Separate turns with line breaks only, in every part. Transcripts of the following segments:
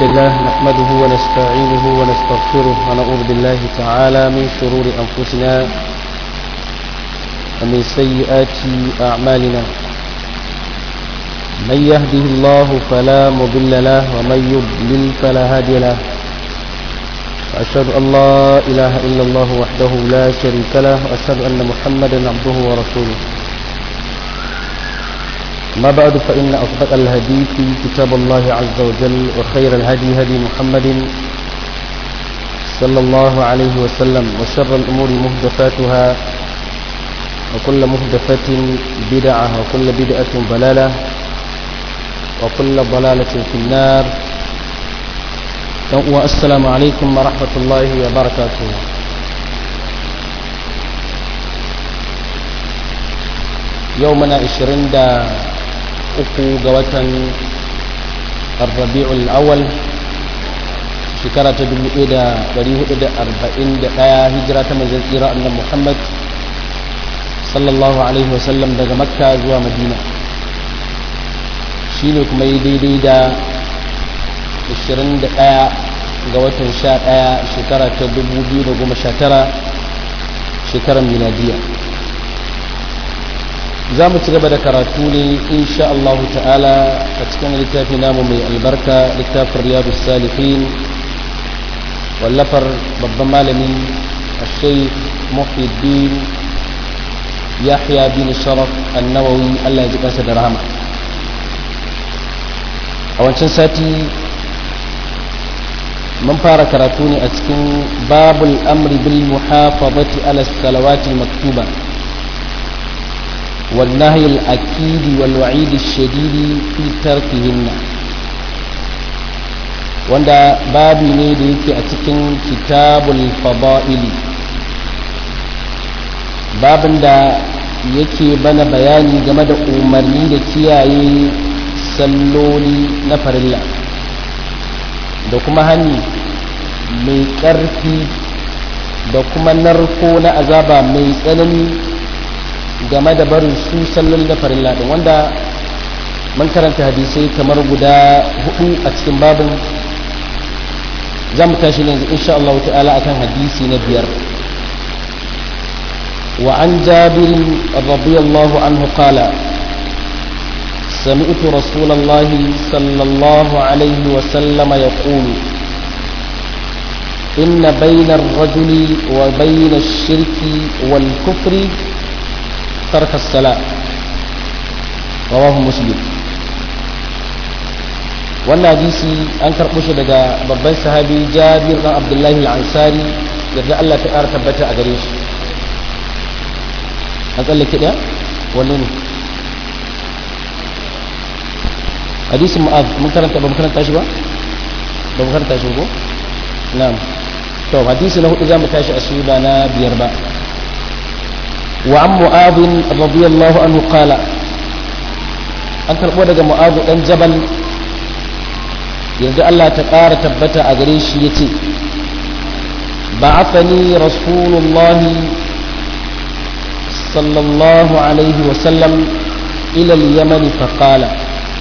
لله نحمده ونستعينه ونستغفره ونعوذ بالله تعالى من شرور أنفسنا ومن سيئات أعمالنا من يهده الله فلا مضل له ومن يضلل فلا هادي له وأشهد أن لا إله إلا الله وحده لا شريك له وأشهد أن محمدا عبده ورسوله ما بعد فإن أصدق الهدي في كتاب الله عز وجل وخير الهدي هدي محمد صلى الله عليه وسلم وشر الأمور مهدفاتها وكل مهدفة بدعة وكل بدعة ضلالة وكل ضلالة في النار والسلام عليكم ورحمة الله وبركاته يومنا 20 uku ga watan rabi'ul awal shekara ta 1441 hijira ta manzon tsira annabi Muhammad sallallahu alaihi wasallam daga makka zuwa madina shine kuma yi daidai da 21 ga watan 11 shekara ta 2019 shekarar miladiya za mu ci gaba da karatu ne insha Allah ta'ala a cikin littafi namu mai albarka littafin riyadu salihin wallafar babban malami a shaikh muhyiddin yahya bin sharaf annawawi Allah ya ji kansa da rahama a wancan sati mun fara karatu ne a cikin babul amri bil muhafazati ala salawati maktuba والنهي الأكيد والوعيد الشديد في تركهن wanda babi ne da yake a cikin kitabul fada'ili babin da yake bana bayani game da umarni da kiyaye salloli na farilla da kuma hani mai ƙarfi da kuma narko na azaba mai tsanani game da barin su sallon da farilla din wanda mun karanta hadisai kamar guda hudu a cikin babin za mu tashi ne insha Allah ta'ala akan hadisi na biyar wa an jabir radiyallahu anhu qala سمعت رسول الله صلى الله عليه وسلم يقول إن بين الرجل وبين الشرك والكفر ترك الصلاة رواه مسلم wannan hadisi an karɓo shi daga babban sahabi jabir ɗan abdullahi al'ansari yadda Allah ta ƙara tabbata a gare shi an tsallake ɗaya wani ne hadisin mu'az mun karanta ba mun karanta shi ba ba mun karanta shi ko na'am to hadisi na hudu za mu tashi a suna na biyar ba وعن معاذ رضي الله عنه قال an karɓo daga mu'azu ɗan jabal yanzu Allah ta ƙara tabbata a gare shi ya ce ba'athani rasulullahi sallallahu alaihi wasallam ilal yamani faƙala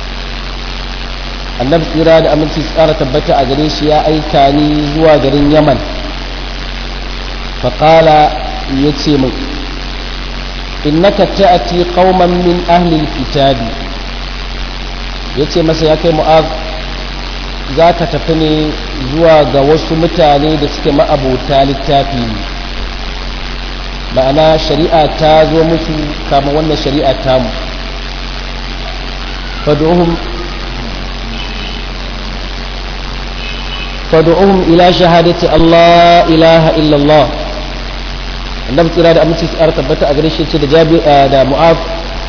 annabi tsira da aminci tsara tabbata a gare shi ya aika ni zuwa garin yaman faƙala ya ce mai innaka ta'ati qauman min ahli alkitabi yace masa ya kai mu'az zaka tafi ne zuwa ga wasu mutane da suke ma'abota littafi ma'ana shari'a ta zo musu kama wannan shari'a ta mu fad'uhum fad'uhum ila shahadati Allah ilaha illa Allah annabi kira da aminci tsara tabbata a gare shi ce da jabi da mu'af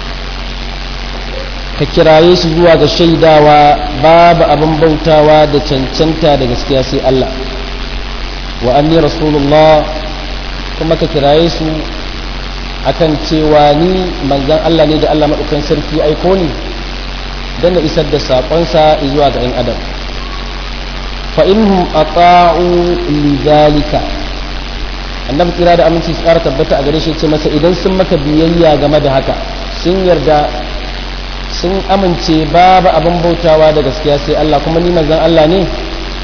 ka kiraye su zuwa ga shaidawa babu abin bautawa da cancanta da gaskiya sai Allah wa anni rasulullah kuma ka kiraye su akan cewa ni manzon Allah ne da Allah madaukakin sarki aiko ni dan na isar da sakonsa zuwa ga 'yan adam fa inhum ata'u lidhalika annabi kira da aminci su ƙara tabbata a gare shi ce masa idan sun maka biyayya game da haka sun yarda sun amince babu abin bautawa da gaskiya sai Allah kuma ni manzon Allah ne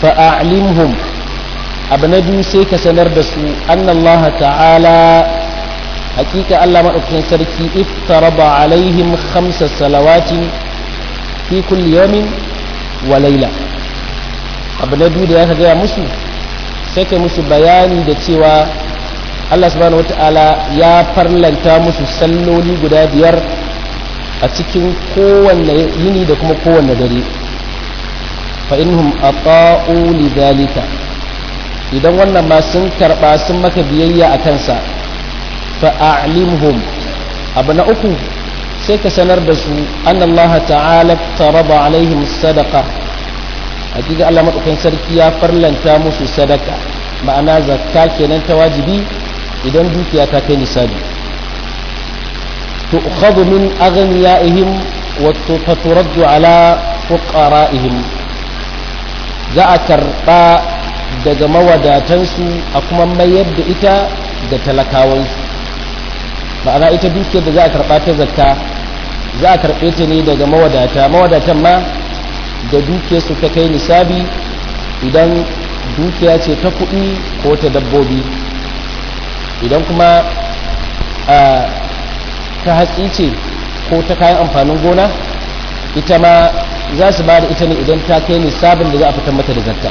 fa'alimhum abu na biyu sai ka sanar da su annallaha ta'ala hakika Allah maɗaukakin sarki iftaraba alaihim khamsa salawatin fi kulli yawmin wa laila abu na biyu da ya gaya musu sai kai musu bayani da cewa Allah subhanahu wata'ala ya farlanta musu salloli guda biyar a cikin kowanne yini da kuma kowanne dare fa inhum ata'u lidhalika idan wannan ma sun karba sun maka biyayya a kansa fa a'limhum abu na uku sai ka sanar da su annallaha ta'ala taraba alaihim sadaqa hakika Allah madaukakin sarki ya farlanta musu sadaka ma'ana zakka kenan ta wajibi idan dukiya ta kai nisabi tu'khadhu min aghniyaihim wa turaddu ala fuqara'ihim za a karba daga mawadatansu a kuma mayar da ita da talakawansu ma'ana ita dukiyar da za a karba ta zakka za a karbe ta ne daga mawadata mawadatan ma da dukiyarsu ta kai nisabi idan dukiya ce ta kuɗi ko ta dabbobi idan kuma ta hatsi ce ko ta kayan amfanin gona ita ma za su ba da ita ne idan ta kai nisabin da za a fitar mata da zakka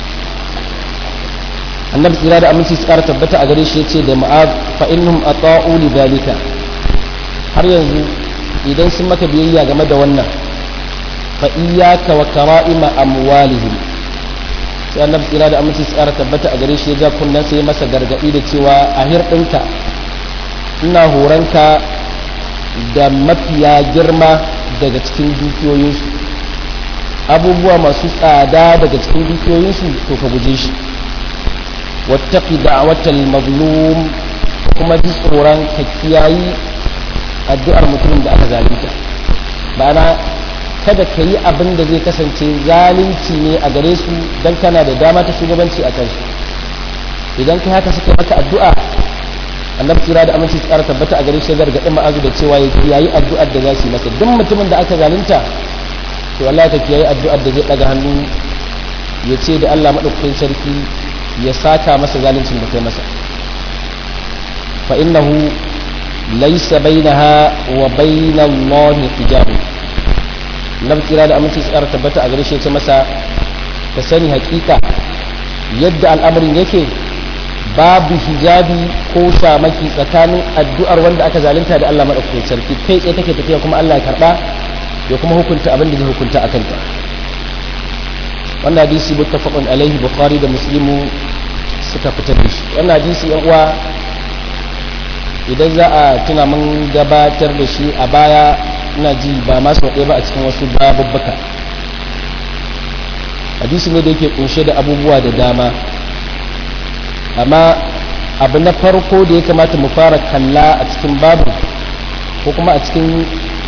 annabi tsira da aminci su ƙara tabbata a gare shi ya ce da ma'ad fa innahum ata'u li zalika har yanzu idan sun maka biyayya game da wannan fa iyyaka wa kara'ima amwalihim sai annabi tsira da aminci su ƙara tabbata a gare shi ya ja kunnen sai masa gargaɗi da cewa a hirɗinka ina horonka da mafiya girma daga cikin dukiyoyinsu abubuwa masu tsada daga cikin dukiyoyinsu to ka guje shi wattaqi da'watal mazlum kuma ji tsoron ka kiyayi addu'ar mutumin da aka zalunta ma'ana kada ka yi abin da zai kasance zalunci ne a gare su don kana da dama ta shugabanci a kansu idan kai haka suka maka addu'a annabi kira da aminci tsara tabbata a gare shi gargaɗi ma'azu da cewa ya kiyayi addu'ar da za su yi masa duk mutumin da aka zalunta to wallahi ka kiyayi addu'ar da zai ɗaga hannu ya ce da Allah maɗaukakin sarki ya saka masa zaluncin da kai masa fa innahu laysa bainaha wa bainallahi hijabun annabi kira da aminci tsara tabbata a gare shi ya ce masa ka sani hakika yadda al'amarin yake babu hijabi ko shamaki tsakanin addu'ar wanda aka zalunta da Allah madaukakin sarki kai tsaye take tafiya kuma Allah ya karba ya kuma hukunta abin da zai hukunta a kanta wannan hadisi muttafaqun alaihi bukhari da muslimu suka fitar da shi wannan hadisi yan uwa idan za a tuna mun gabatar da shi a baya ina ji ba masu ɗaya ba a cikin wasu babubbuka hadisi ne da yake kunshe da abubuwa da dama amma abu na farko da ya kamata mu fara kalla a cikin babu ko kuma a cikin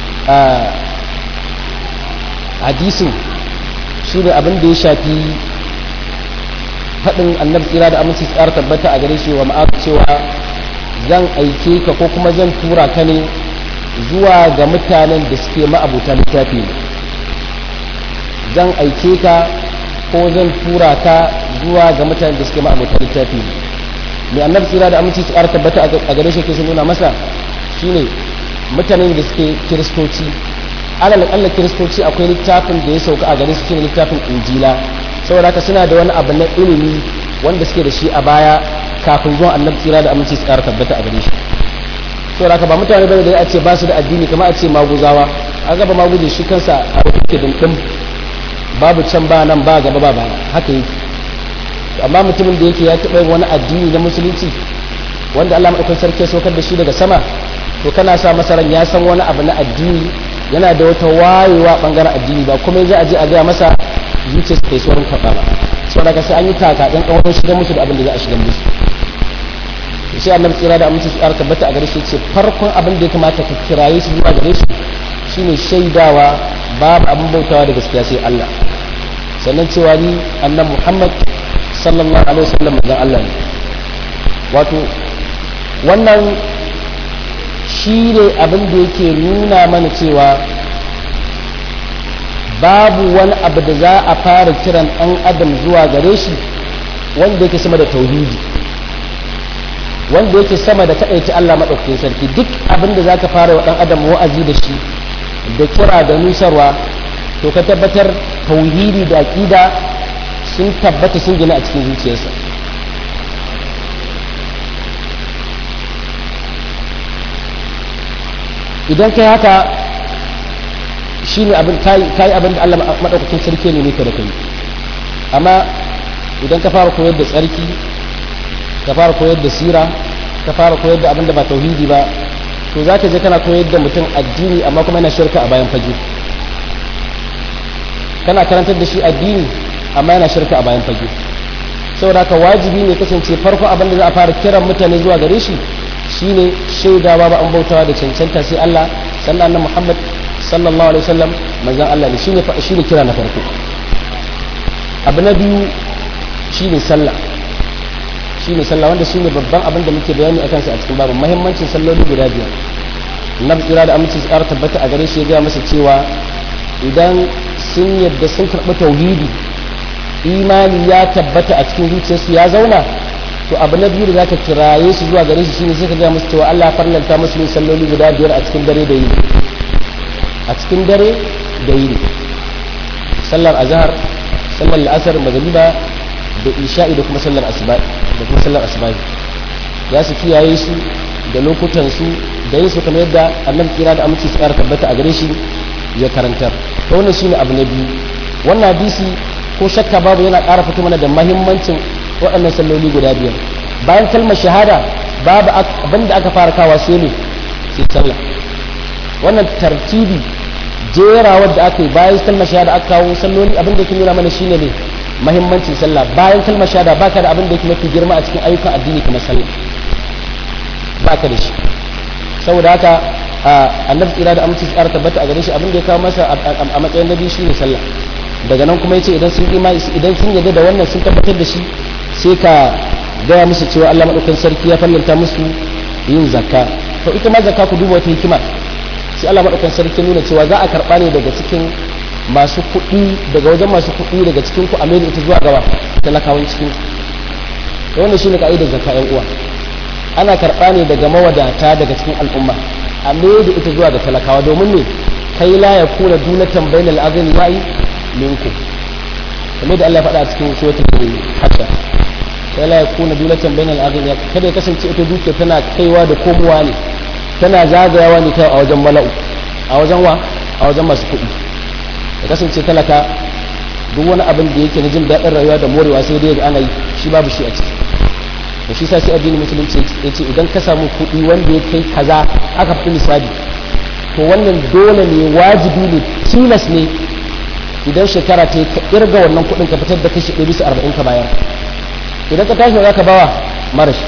hadisin shi ne abin da ya shafi faɗin annabi tsira da aminci tsara tabbata a gare shi wa ma'af cewa zan aike ka ko kuma zan tura ka ne zuwa ga mutanen da suke ma'abuta littafi ne zan aike ka ko zan tura ka zuwa ga mutanen da suke ma'abuta littafi ne mai annabi tsira da aminci su tabbata a gare shi ke sun nuna masa shine mutanen da suke kiristoci alal akalla kiristoci akwai littafin da ya sauka a gare su shine littafin injila saboda haka suna da wani abu na ilimi wanda suke da shi a baya kafin zuwan annabi tsira da aminci su tabbata a gare shi saboda haka ba mutane bane da ya ce ba su da addini kamar a ce maguzawa an gaba maguje shi kansa a rufe dindin babu can ba nan ba gaba ba ba haka yake amma mutumin da yake ya taɓa yin wani addini na musulunci wanda Allah maɗaukan sarki ya saukar da shi daga sama to kana sa masa ran ya san wani abu na addini yana da wata wayewa bangaren addini ba kuma za a je a gaya masa zuciya su kai saurin karɓa ba saboda ka sai an yi taka ɗan ƙawarin shigar musu da abin da za a shigar musu sai annabi tsira da aminci su ƙara tabbata a gare shi ce farkon abin da ya kamata ka kiraye su zuwa gare shi shine shaidawa babu abin bautawa da gaskiya sai Allah sannan cewa ni annabi Muhammad sallallahu alaihi wasallam manzon Allah ne wato wannan shi ne abin da yake nuna mana cewa babu wani abu da za a fara kiran ɗan adam zuwa gare shi wanda yake sama da tauhidi wanda yake sama da kaɗaita Allah maɗaukakin sarki duk abin da za ka fara wa ɗan adam wa'azi da shi da kira da nusarwa to ka tabbatar tauhidi da aƙida sun tabbata sun gina a cikin zuciyarsa idan kai haka shi ne abin kayi abin da Allah maɗaukakin sarki ne ka da kai amma idan ka fara koyar da tsarki ka fara koyar da sira ka fara koyar da abin da ba tauhidi ba to za ka je kana koyar da mutum addini amma kuma yana shirka a bayan fage kana karantar da shi addini amma yana shirka a bayan fage saboda haka wajibi ne kasance farko abin da za a fara kiran mutane zuwa gare shi shine shaidawa ba an bautawa da cancanta sai Allah sannan annabi Muhammad sallallahu alaihi wasallam manzon Allah ne shine shine kira na farko abu na biyu shine sallah shine sallah wanda shine babban abin da muke bayani akan sa a cikin babu muhimmancin salloli guda biyar na tsira da aminci su ƙara tabbata a gare shi ya gaya masa cewa idan sun yadda sun karɓi tauhidi imani ya tabbata a cikin zuciyarsu ya zauna to abu na biyu da zaka kiraye su zuwa gare shi shine sai ka gaya musu cewa Allah farlanta musu yin salloli guda biyar a cikin dare da yini a cikin dare da yini sallar azhar sallar al'asar magriba da isha'i da kuma sallar asuba da kuma sallar asuba ya su kiyaye su da lokutan su da yin su kamar yadda annabi kira da aminci su ƙara tabbata a gare shi ya karantar to wannan shine abu na biyu wannan hadisi ko shakka babu yana ƙara fito mana da mahimmancin waɗannan salloli guda biyar bayan kalmar shahada babu abinda aka fara kawa sai ne sai sallah wannan tartibi jerawar da aka yi bayan kalmar shahada aka kawo salloli abin da ke nuna mana shine ne mahimmancin sallah bayan kalmar shahada baka da abin da yake mafi girma a cikin ayyukan addini kamar sallah baka da shi saboda haka annabi tsira da aminci tsara tabbata a gare shi abin da ya kawo masa a matsayin nabi shine sallah daga nan kuma yace idan sun imani idan sun yarda da wannan sun tabbatar da shi sai ka gaya musu cewa Allah madaukakin sarki ya fallanta musu yin zakka to ita ma zakka ku duba wata hikima sai Allah madaukakin sarki nuna cewa za a karba ne daga cikin masu kuɗi daga wajen masu kuɗi daga cikin ku a mai da ita zuwa gaba talakawan cikin to wannan shine ka'idar zakka yan uwa ana karba ne daga mawadata daga cikin al'umma a mai da ita zuwa ga talakawa domin ne kai la ya kuna dunatan bainal azmi wa'i minku kamar da Allah ya faɗa a cikin suratul hajj kai la ya kuna dunatan bainal azmi kada ya kasance ita dukiya tana kaiwa da komowa ne tana zagayawa ne kai a wajen mala'u a wajen wa a wajen masu kuɗi ya kasance talaka duk wani abin da yake na jin daɗin rayuwa da morewa sai dai ana yi shi babu shi a ciki da shi sai addinin musulunci ya ce idan ka samu kuɗi wanda ya kai kaza aka fi misali to wannan dole ne wajibi ne tilas ne idan shekara ta ka irga wannan kuɗin ka fitar da kashi ɗari bisa arba'in ka bayar idan ka tashi za ka bawa marashi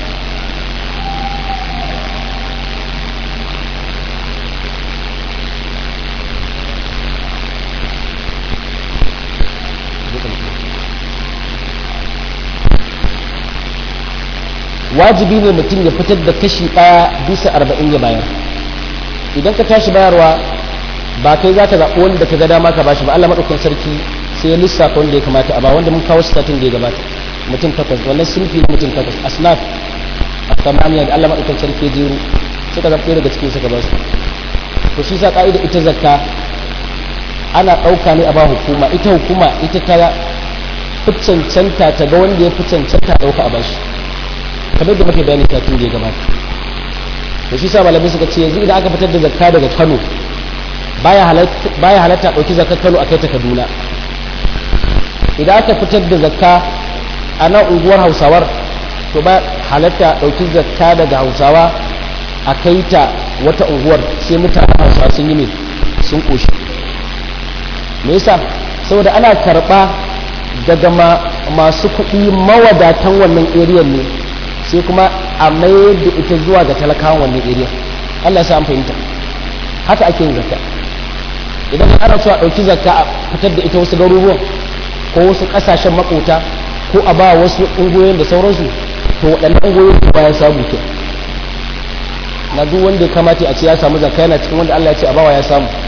wajibi ne mutum ya fitar da kashi ɗaya bisa arba'in ya bayar idan ka tashi bayarwa ba kai za ka zaɓi wanda ka ga dama ka bashi ba Allah maɗaukan sarki sai ya lissafa wanda ya kamata a ba wanda mun kawo satin da ya gabata mutum takwas wannan sunfi mutum takwas asnaf a samaniya da Allah maɗaukan sarki ya jeru suka zaɓi daga cikin suka ba su to shi sa ƙa'ida ita zakka ana ɗauka ne a ba hukuma ita hukuma ita ta fi cancanta ta ga wanda ya fi cancanta ɗauka a bashi kamar da muke bayani kafin da ya gabata da shi sa malamai suka ce yanzu idan aka fitar da zakka daga Kano baya halatta baya halatta dauki zakkar Kano akai ta Kaduna idan aka fitar da zakka a nan unguwar Hausawar to ba halatta dauki zakka daga Hausawa a kai ta wata unguwar sai mutanen Hausawa sun yi ne sun koshi me yasa saboda ana karba daga masu kuɗi mawadatan wannan area ne sai kuma a mayar da ita zuwa ga talakawan wannan area Allah ya sa an fahimta haka ake yin zakka idan ana so a ɗauki zakka a fitar da ita wasu garuruwan ko wasu ƙasashen makota ko a ba wasu ungoyin da sauransu to waɗannan ungoyin ba ya samu ke na duk wanda ya kamata a ce ya samu zakka yana cikin wanda Allah ya ce a bawa ya samu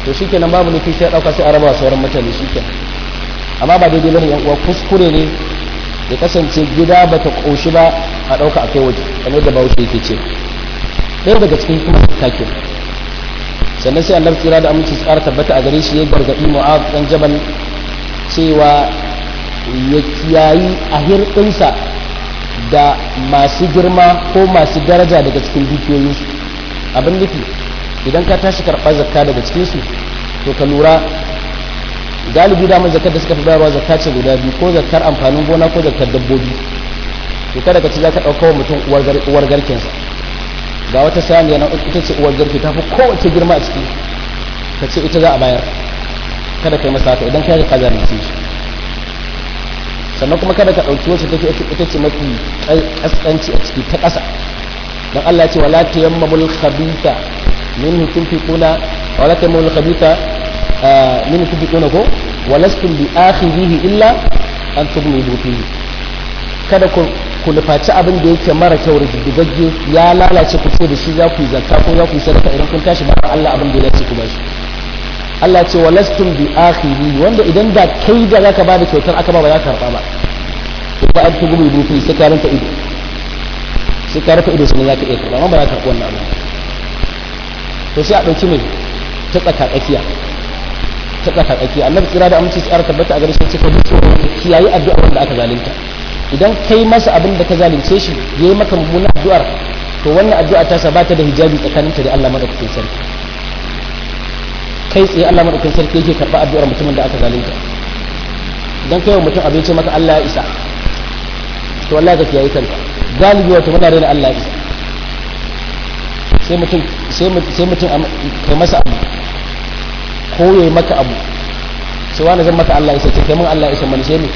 to shikenan babu nufi sai dauka sai a raba sauran mutane shikenan amma ba daidai bane yan uwa kuskure ne ya kasance gida bata koshi ba a dauka akai waje kamar da bawo yake ce ɗaya daga cikin kuma take sannan sai annabi tsira da aminci tsara tabbata a gare shi ya gargaɗi mu'az dan jabal cewa ya kiyayi a hirɗinsa da masu girma ko masu daraja daga cikin dukiyoyinsu abin nufi idan ka tashi karɓar zakka daga cikinsu to ka lura galibi damar zakkar da suka fi bayarwa zakka ce guda biyu ko zakkar amfanin gona ko zakkar dabbobi to kada ka ci za ka ɗauka wa mutum uwar garkensa ga wata saniya na ita ce uwar garke ta fi kowace girma a ciki ka ce ita za a bayar kada ka yi masa haka idan ka yi ka zalunce shi sannan kuma kada ka ɗauki wacce take ita ce mafi ƙasƙanci a ciki ta ƙasa don Allah ya ce wala tayammamul khabitha minhu tunfiquna wala tayammamul khabitha minhu tunfiquna ko walastum bi akhirihi illa an tubnidu fihi kada ku ku nufaci abin da yake mara kyau rigigagge ya lalace ku ce da shi za ku yi zakka ko za ku yi sadaka idan kun tashi ba Allah abin da ya ce ku ba shi Allah ce wa lastum bi akhiri wanda idan da kai da zaka bada kyautar aka ba ba za ka karba ba ba an tugu mai dufi sai ka rinka ido sai ka rufe ido sai za ka iya karba amma ba za ka karba wannan abu to sai a dauki mai ta tsaka tsakiya ta tsaka tsakiya annabi tsira da aminci tsara tabbata a gare shi sai ka bi tsoro kiyayi addu'a wanda aka zalunta idan kai masa abin da ka zalunce shi yayi maka mummunan addu'ar to wannan addu'a ta sa bata da hijabi tsakaninta da Allah madaukakin sarki kai tsaye Allah madaukakin sarki yake karɓa addu'ar mutumin da aka zalunta idan kai wa mutum abin ce maka Allah ya isa to wallahi ka kiyaye kanka galibi wato muna rena Allah ya isa sai mutum sai mutum sai mutum kai masa abu ko yayi maka abu sai wani zan maka Allah ya isa kai mun Allah ya isa man sai ne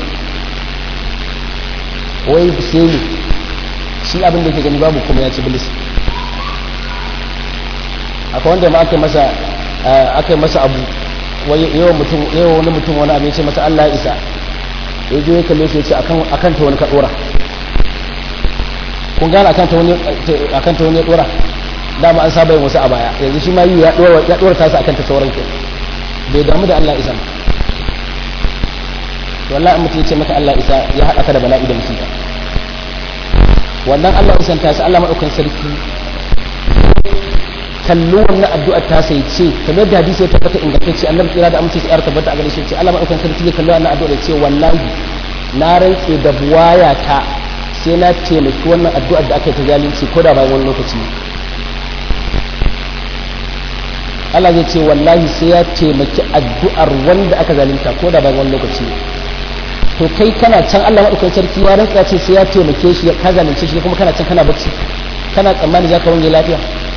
wai sai ne shi abin da yake gani babu kuma ya ci bilis akwai wanda ma aka masa aka masa abu yawan mutum yawan wani mutum wani abin ce masa Allah ya isa ya je ya kalle shi ya ce akan ta wani ka dora kun gane akan ta wani akan ta wani ya dora dama an saba yin wasu a baya yanzu shi ma yi ya dora ya dora tasa akan ta sauran ke bai damu da Allah isa to wallahi mutum ya ce maka Allah isa ya haɗa ka da bala'i da musiba wannan Allah isan ta sa Allah madaukan sarki kallo wannan addu'a ta sai ce kamar da hadisi ya tabbata ingantacce annabi kira da amince ya tabbata a gare shi ce Allah madaukan sarki ya kallo wannan addu'a da ce wallahi na rantse da buwaya ta sai na taimaki wannan addu'ar da aka yi ta zalunci ko da bayan wani lokaci Allah zai ce wallahi sai ya taimaki addu'ar wanda aka zalunta ko da bayan wani lokaci to kai kana can Allah madaukan sarki ya rantsa ce sai ya taimake shi ka zalunce shi kuma kana can kana bacci kana tsammani za ka wange lafiya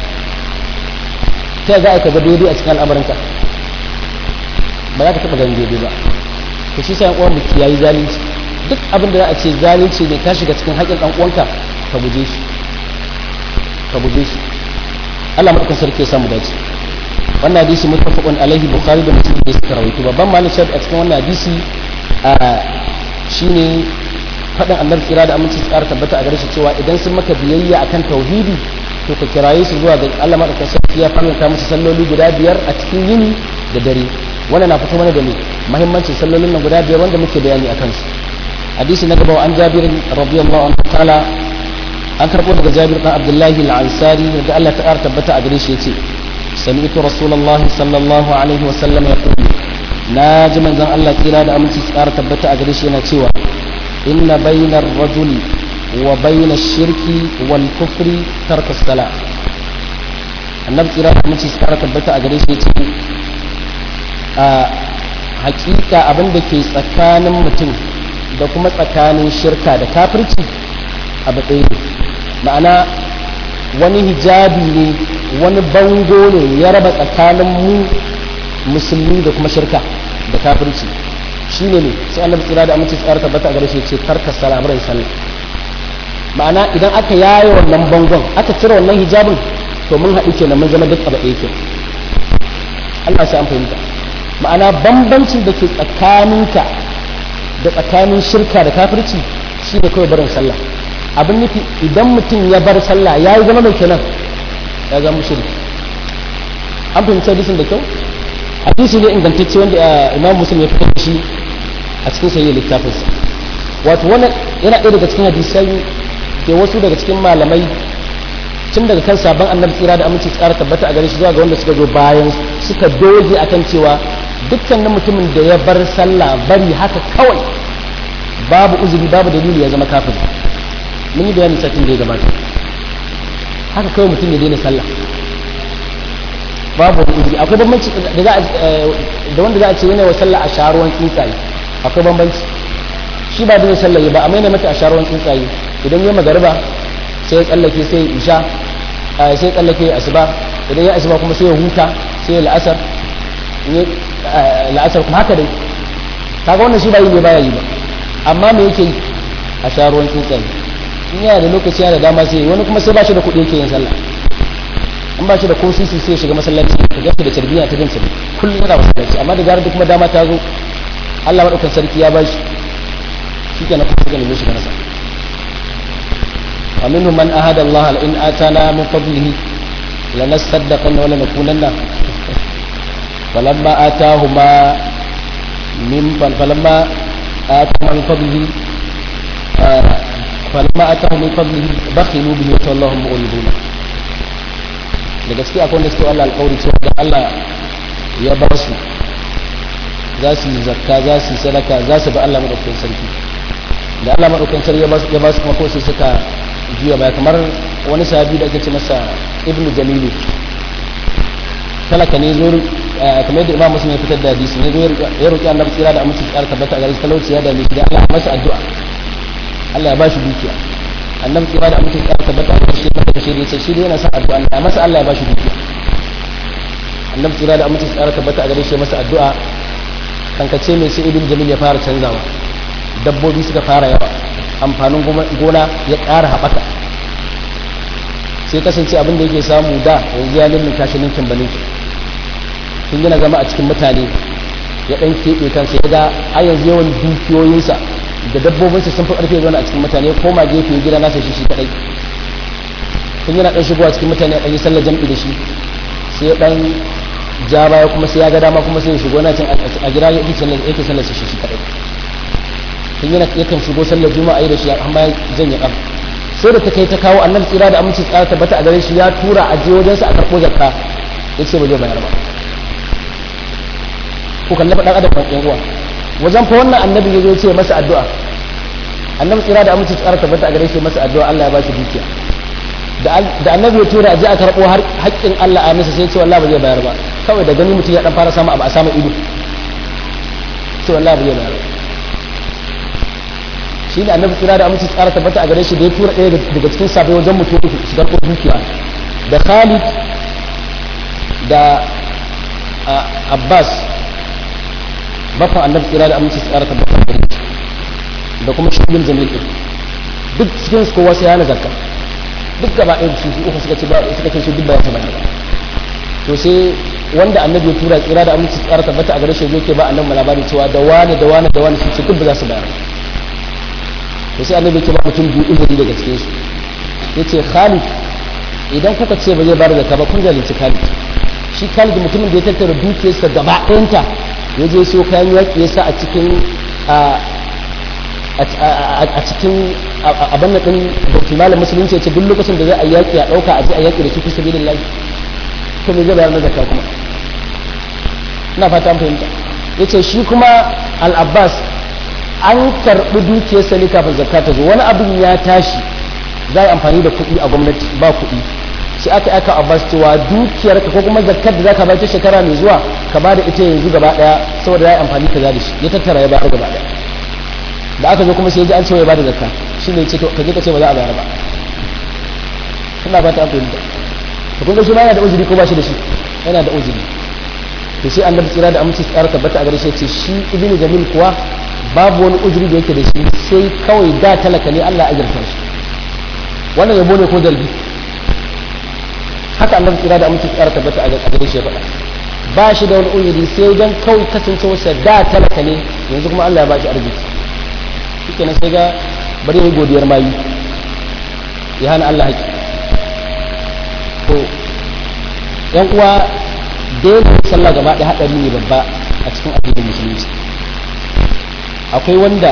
ta za a ka ga daidai a cikin al'amuranka ba za ka taɓa ganin daidai ba to shi sa uwan mu kiyayi zalunci duk abin da za a ce zalunci ne ka shiga cikin haƙƙin ɗan uwanka ka guje shi ka guje shi Allah madaukakin sarki ya samu dace wannan hadisi muttafaqun alaihi bukhari da muslim ne suka rawaito babban malin shahid a cikin wannan hadisi shine faɗin annabi tsira da aminci su ƙara tabbata a gare shi cewa idan sun maka biyayya akan tauhidi to ka kiraye su zuwa ga Allah madaukakin sarki ya farlanta musu salloli guda biyar a cikin yini da dare wannan na fito mana da ne muhimmancin sallolin nan guda biyar wanda muke bayani akan su hadisi na gaba an Jabir radiyallahu anhu ta'ala an karbo daga Jabir dan Abdullahi al-Ansari da Allah ta tabbata a gare shi yace sami'tu rasulullahi sallallahu alaihi wa sallam yaqulu na ji manzon Allah tsira da aminci tsara tabbata a gare shi yana cewa inna bainar rajuli wa bainar shirki wal kufri tarka sala annabi tsira da aminci tsara tabbata a gare shi ya ce a hakika abin da ke tsakanin mutum da kuma tsakanin shirka da kafirci abu ɗaya ne ma'ana wani hijabi ne wani bango ne ya raba tsakanin mu musulmi da kuma shirka da kafirci shi ne ne sai annabi tsira da amince tsara tabbata a gare shi ce karka salamurai sallah ma'ana idan aka yaye wannan bangon aka cire wannan hijabin to mun haɗu kenan mun zama duk abu ɗaya ke Allah sai an fahimta ma'ana bambancin da ke tsakaninka da tsakanin shirka da kafirci shi ne kawai barin sallah abin nufi idan mutum ya bar sallah ya yi zama mai kenan ya zama shirki an fahimci hadisin da kyau hadisi ne ingantacce wanda imam muslim ya fitar da shi a cikin sayi littafinsa wato wannan yana ɗaya daga cikin hadisai da wasu daga cikin malamai tun daga kan sabon annabi tsira da aminci tsara tabbata a gare shi zuwa ga wanda suka zo bayan suka doge akan cewa dukkanin mutumin da ya bar sallah bari haka kawai babu uzuri babu dalili ya zama kafin mun yi bayani satin da ya gabata haka kawai mutum ya daina sallah babu wani uzuri akwai bambanci da za da wanda za a ce yana wa sallah a sharuwan tsuntsaye akwai bambanci shi ba da sallah ba amma yana mata a sharuwan tsuntsaye idan ya magariba sai ya tsallake sai ya isha sai ya tsallake asuba idan ya asuba kuma sai ya huta sai ya la'asar la'asar kuma haka dai kaga wannan shi ba yi ne baya yi ba amma me yake yi a sharuwan tsuntsaye in yana da lokaci yana da dama sai wani kuma sai ba shi da kuɗi yake yin sallah in ba shi da ko sisi sai shiga masallaci ka gaske da tarbiyya ta jin sabi kullum yana masallaci amma da zarar da kuma dama ta zo Allah madaukakin sarki ya bashi shikenan kuma suka neme shi nasa wa minhum man ahada Allah in atana min fadlihi lanasaddaqanna wa lanakunanna falamma atahuma min falamma atahuma min fadlihi falamma atahum min fadlihi bakhilu bihi wa tawallahum mu'ridun da gaske akwai wanda suke Allah alƙawari cewa da Allah ya ba su za su yi zakka za su yi sadaka za su bi Allah madaukakin sarki da Allah madaukakin sarki ya ba su ya ba su kuma ko sai suka juya baya kamar wani sahabi da ake ce masa Ibn Jamilu talaka ne zo kamar yadda Imam Muslim ya fitar da hadisi ne zo ya roki Annabi tsira da aminci tsara tabbata a gare shi talauci ya dame shi da Allah ya masa addu'a Allah ya ba shi dukiya annabi kira da amince tsara tabbata a cikin mata shi ne shi yana son addu'a Allah masa Allah ya bashi dukiya annabi kira da amince tsara tabbata a gare shi masa addu'a kankace mai sai ibn jamil ya fara canzawa dabbobi suka fara yawa amfanin gona ya ƙara haɓaka sai kasance abin da yake samu da yanzu ya lullun kashi ninkin balin tun yana zama a cikin mutane ya ɗan keɓe kansa ya ga a yanzu yawan dukiyoyinsa da dabbobinsa sun fi ƙarfe zaune a cikin mutane ko ma gefe gida nasa shi shi kadai tun yana ɗan shigowa cikin mutane a ɗan yi sallar jam'i da shi sai ya ɗan ja baya kuma sai ya ga dama kuma sai ya shigo na cin a gida yake sallar yake sallar shi shi kadai tun yana yakan shigo sallar juma'a yi da shi amma ya janye ƙaf sai da ta kai ta kawo annabi tsira da aminci tsara tabbata a gare shi ya tura a je wajensa a karɓo zakka ya ce ba zai bayar ba ko kallafa ɗan adam ɗan uwa wajen fa wannan annabi ya zo ce masa addu'a annabi tsira da amince tsara tabbata a gare shi masa addu'a Allah ya ba shi dukiya da annabi ya tura a je a karɓo haƙƙin Allah a masa sai ce wallahi ba zai bayar ba kawai da gani mutum ya dan fara samu abu a samu ido ce wallahi ba zai bayar ba shi ne annabi tsira da amince tsara tabbata a gare shi da ya tura ɗaya daga cikin sabai wajen mutum su karɓo dukiya da Khalid da Abbas bafa annabi tsira da aminci tsara tabbatar da da kuma shugin jamil din duk cikin su kowa sai yana zakka duk gaba ɗaya su uku suka ce ba suka ce su duk ba ya ba to sai wanda annabi ya tura tsira da aminci tsara tabbata a gare shi yake ba annabi labari cewa da wani da wani da wani su ce duk ba za su bayar to sai annabi yake ba mutum biyu izini daga cikin su yace Khalid idan kuka ce ba zai bayar da zakka ba kun zalunci Khalid shi Khalid mutumin da ya tattara dukiyarsa gaba ɗayanta ya je so kayan yaƙi ya sa a cikin a cikin abin da ɗin bauti malam musulunci ya ce duk lokacin da za a yaƙi a ɗauka a je a yaƙi da su fi sabi lillahi to me zai bayar na zakka kuma ina fata an fahimta ya ce shi kuma al-abbas an karɓi dukiyarsa ne kafin zakka ta zo wani abin ya tashi za a yi amfani da kuɗi a gwamnati ba kuɗi sai aka aka abbas cewa dukiyar ka ko kuma zakkar da zaka bayar ta shekara mai zuwa ka bada ita yanzu gaba daya saboda yayi amfani kaza da shi ya tattara ya bayar gaba daya da aka zo kuma sai ya ji an cewa ya bada zakka shine ya ce to kaje ka ce ba za a bayar ba ina ba ta an fahimta to kun ga shi ma yana da uzuri ko ba shi da shi yana da uzuri to sai annabi tsira da aminci tsara tabbata a gare shi ce shi ibnu jamil kuwa babu wani uzuri da yake da shi sai kawai da talaka ne Allah ya ajirta shi wannan yabo ne ko dalbi haka annabi kira da amince tsara tabbata a gare shi faɗa ba shi da wani uzuri sai dan kawai kasancewarsa da talaka ne yanzu kuma Allah ya ba shi arziki shike nan sai ga bari yi godiyar mayu ya hana Allah haƙi to yan uwa daina sallah gaba ɗaya haɗari ne babba a cikin addinin musulunci akwai wanda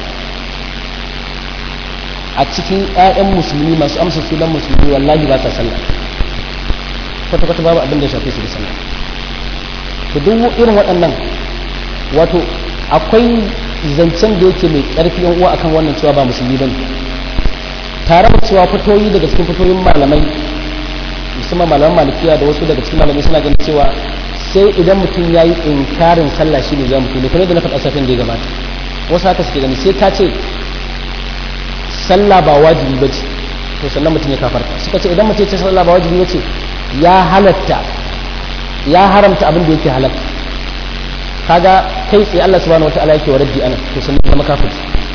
a cikin 'ya'yan musulmi masu amsa sunan musulmi wallahi ba ta sallah kwata-kwata babu abin da shafe su da sallah to duk irin waɗannan wato akwai zancen da yake mai ƙarfi yan uwa akan wannan cewa ba musulmi bane tare da cewa fitoyi daga cikin fitoyin malamai musamman malaman malikiya da wasu daga cikin malamai suna ganin cewa sai idan mutum ya yi inkarin sallah shi ne za mutum ne kuma da na faɗa safin da ya gabata wasu haka suke gani sai ka ce sallah ba wajibi ba ce to sannan mutum ya kafarta suka ce idan mutum ya ce sallah ba wajibi ba ce ya halatta ya haramta abin da yake halatta kaga kai tsaye Allah subhanahu wataala yake wa raddi ana to sannan zama kafir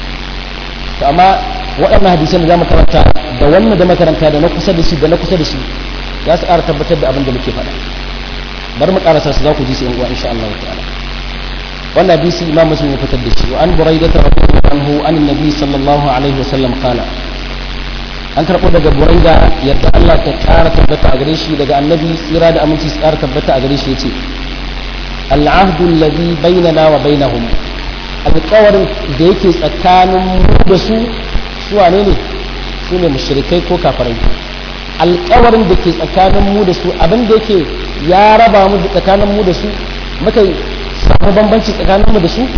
to amma waɗannan hadisan da zamu karanta da wannan da makaranta da na kusa da shi da na kusa da shi za su ƙara tabbatar da abin da muke faɗa bari mu ƙarasa su za ku ji su yan uwa insha Allah ta'ala wannan hadisi imam muslim ya fitar da shi wa an buraidah radiyallahu anhu an annabi sallallahu alaihi wasallam qala an karɓo daga buraida yadda Allah ta ƙara tabbata a gare shi daga annabi tsira da aminci su ƙara tabbata a gare shi yace al'ahdu alladhi bainana wa bainahum alƙawarin da yake tsakanin mu da su su wane ne su ne mushrikai ko kafirai alƙawarin da ke tsakanin mu da su abin da yake ya raba mu tsakanin mu da su muka samu bambanci tsakanin mu da su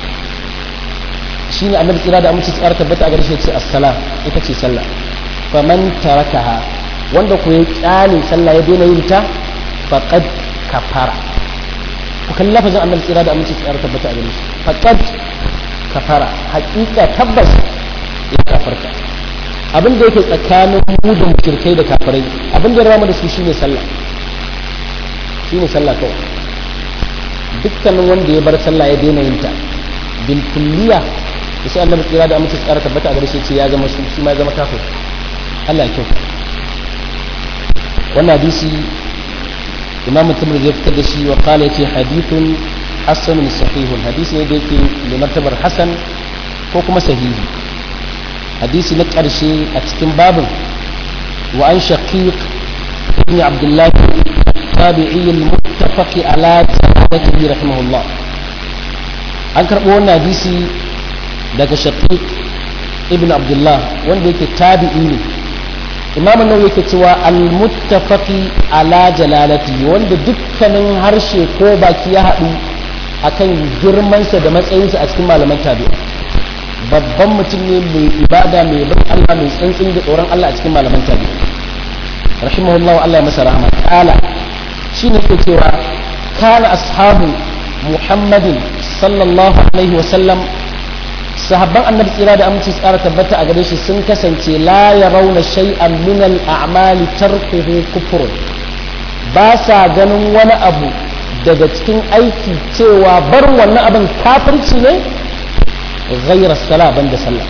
shine annabi tsira da aminci tsara tabbata a gare shi ce as-sala ita ce sallah faman tarakaha wanda ku ya kyale sallah ya daina yin ta faqad kafara ku kalli lafazin annabi tsira da aminci tsara tabbata a gare shi faqad kafara haƙiƙa tabbas ya kafarta abin da yake tsakanin mu da mushrikai da kafirai abin da ya rama da su shine sallah shine sallah kawai dukkanin wanda ya bar sallah ya daina yin ta bil kulliya da sai annabi tsira da amince tsara tabbata a gare shi ce ya zama su shi ma ya zama kafir Allah ya kyau wannan hadisi imam tirmidhi ya fitar da shi wa qala yace hadithun hasanun sahihun hadisi ne da yake da martabar hasan ko kuma sahihi hadisi na ƙarshe a cikin babin wa an shaqiq ibn abdullah tabi'i al-muttafaq ala tabi'ihi rahimahullah an karɓo wannan hadisi daga shaqiq ibn abdullah wanda yake tabi'i ne imam an yake cewa al-muttafaqi ala jalalati wanda dukkanin harshe ko baki ya haɗu akan girmansa da matsayinsa a cikin malaman tabi'a babban mutum ne mai ibada mai bin Allah mai tsantsin da tsoron Allah a cikin malaman tabi'a rahimahullahu Allah ya masa rahama kala shine ke cewa kana ashabu muhammadin sallallahu alaihi wasallam sahabban annabi tsira da aminci tsara tabbata a gare shi sun kasance la ya rauna shay'an min al-a'mali tarkuhu kufrun ba sa ganin wani abu daga cikin aiki cewa bar wannan abin kafirci ne ghayra sala banda sallah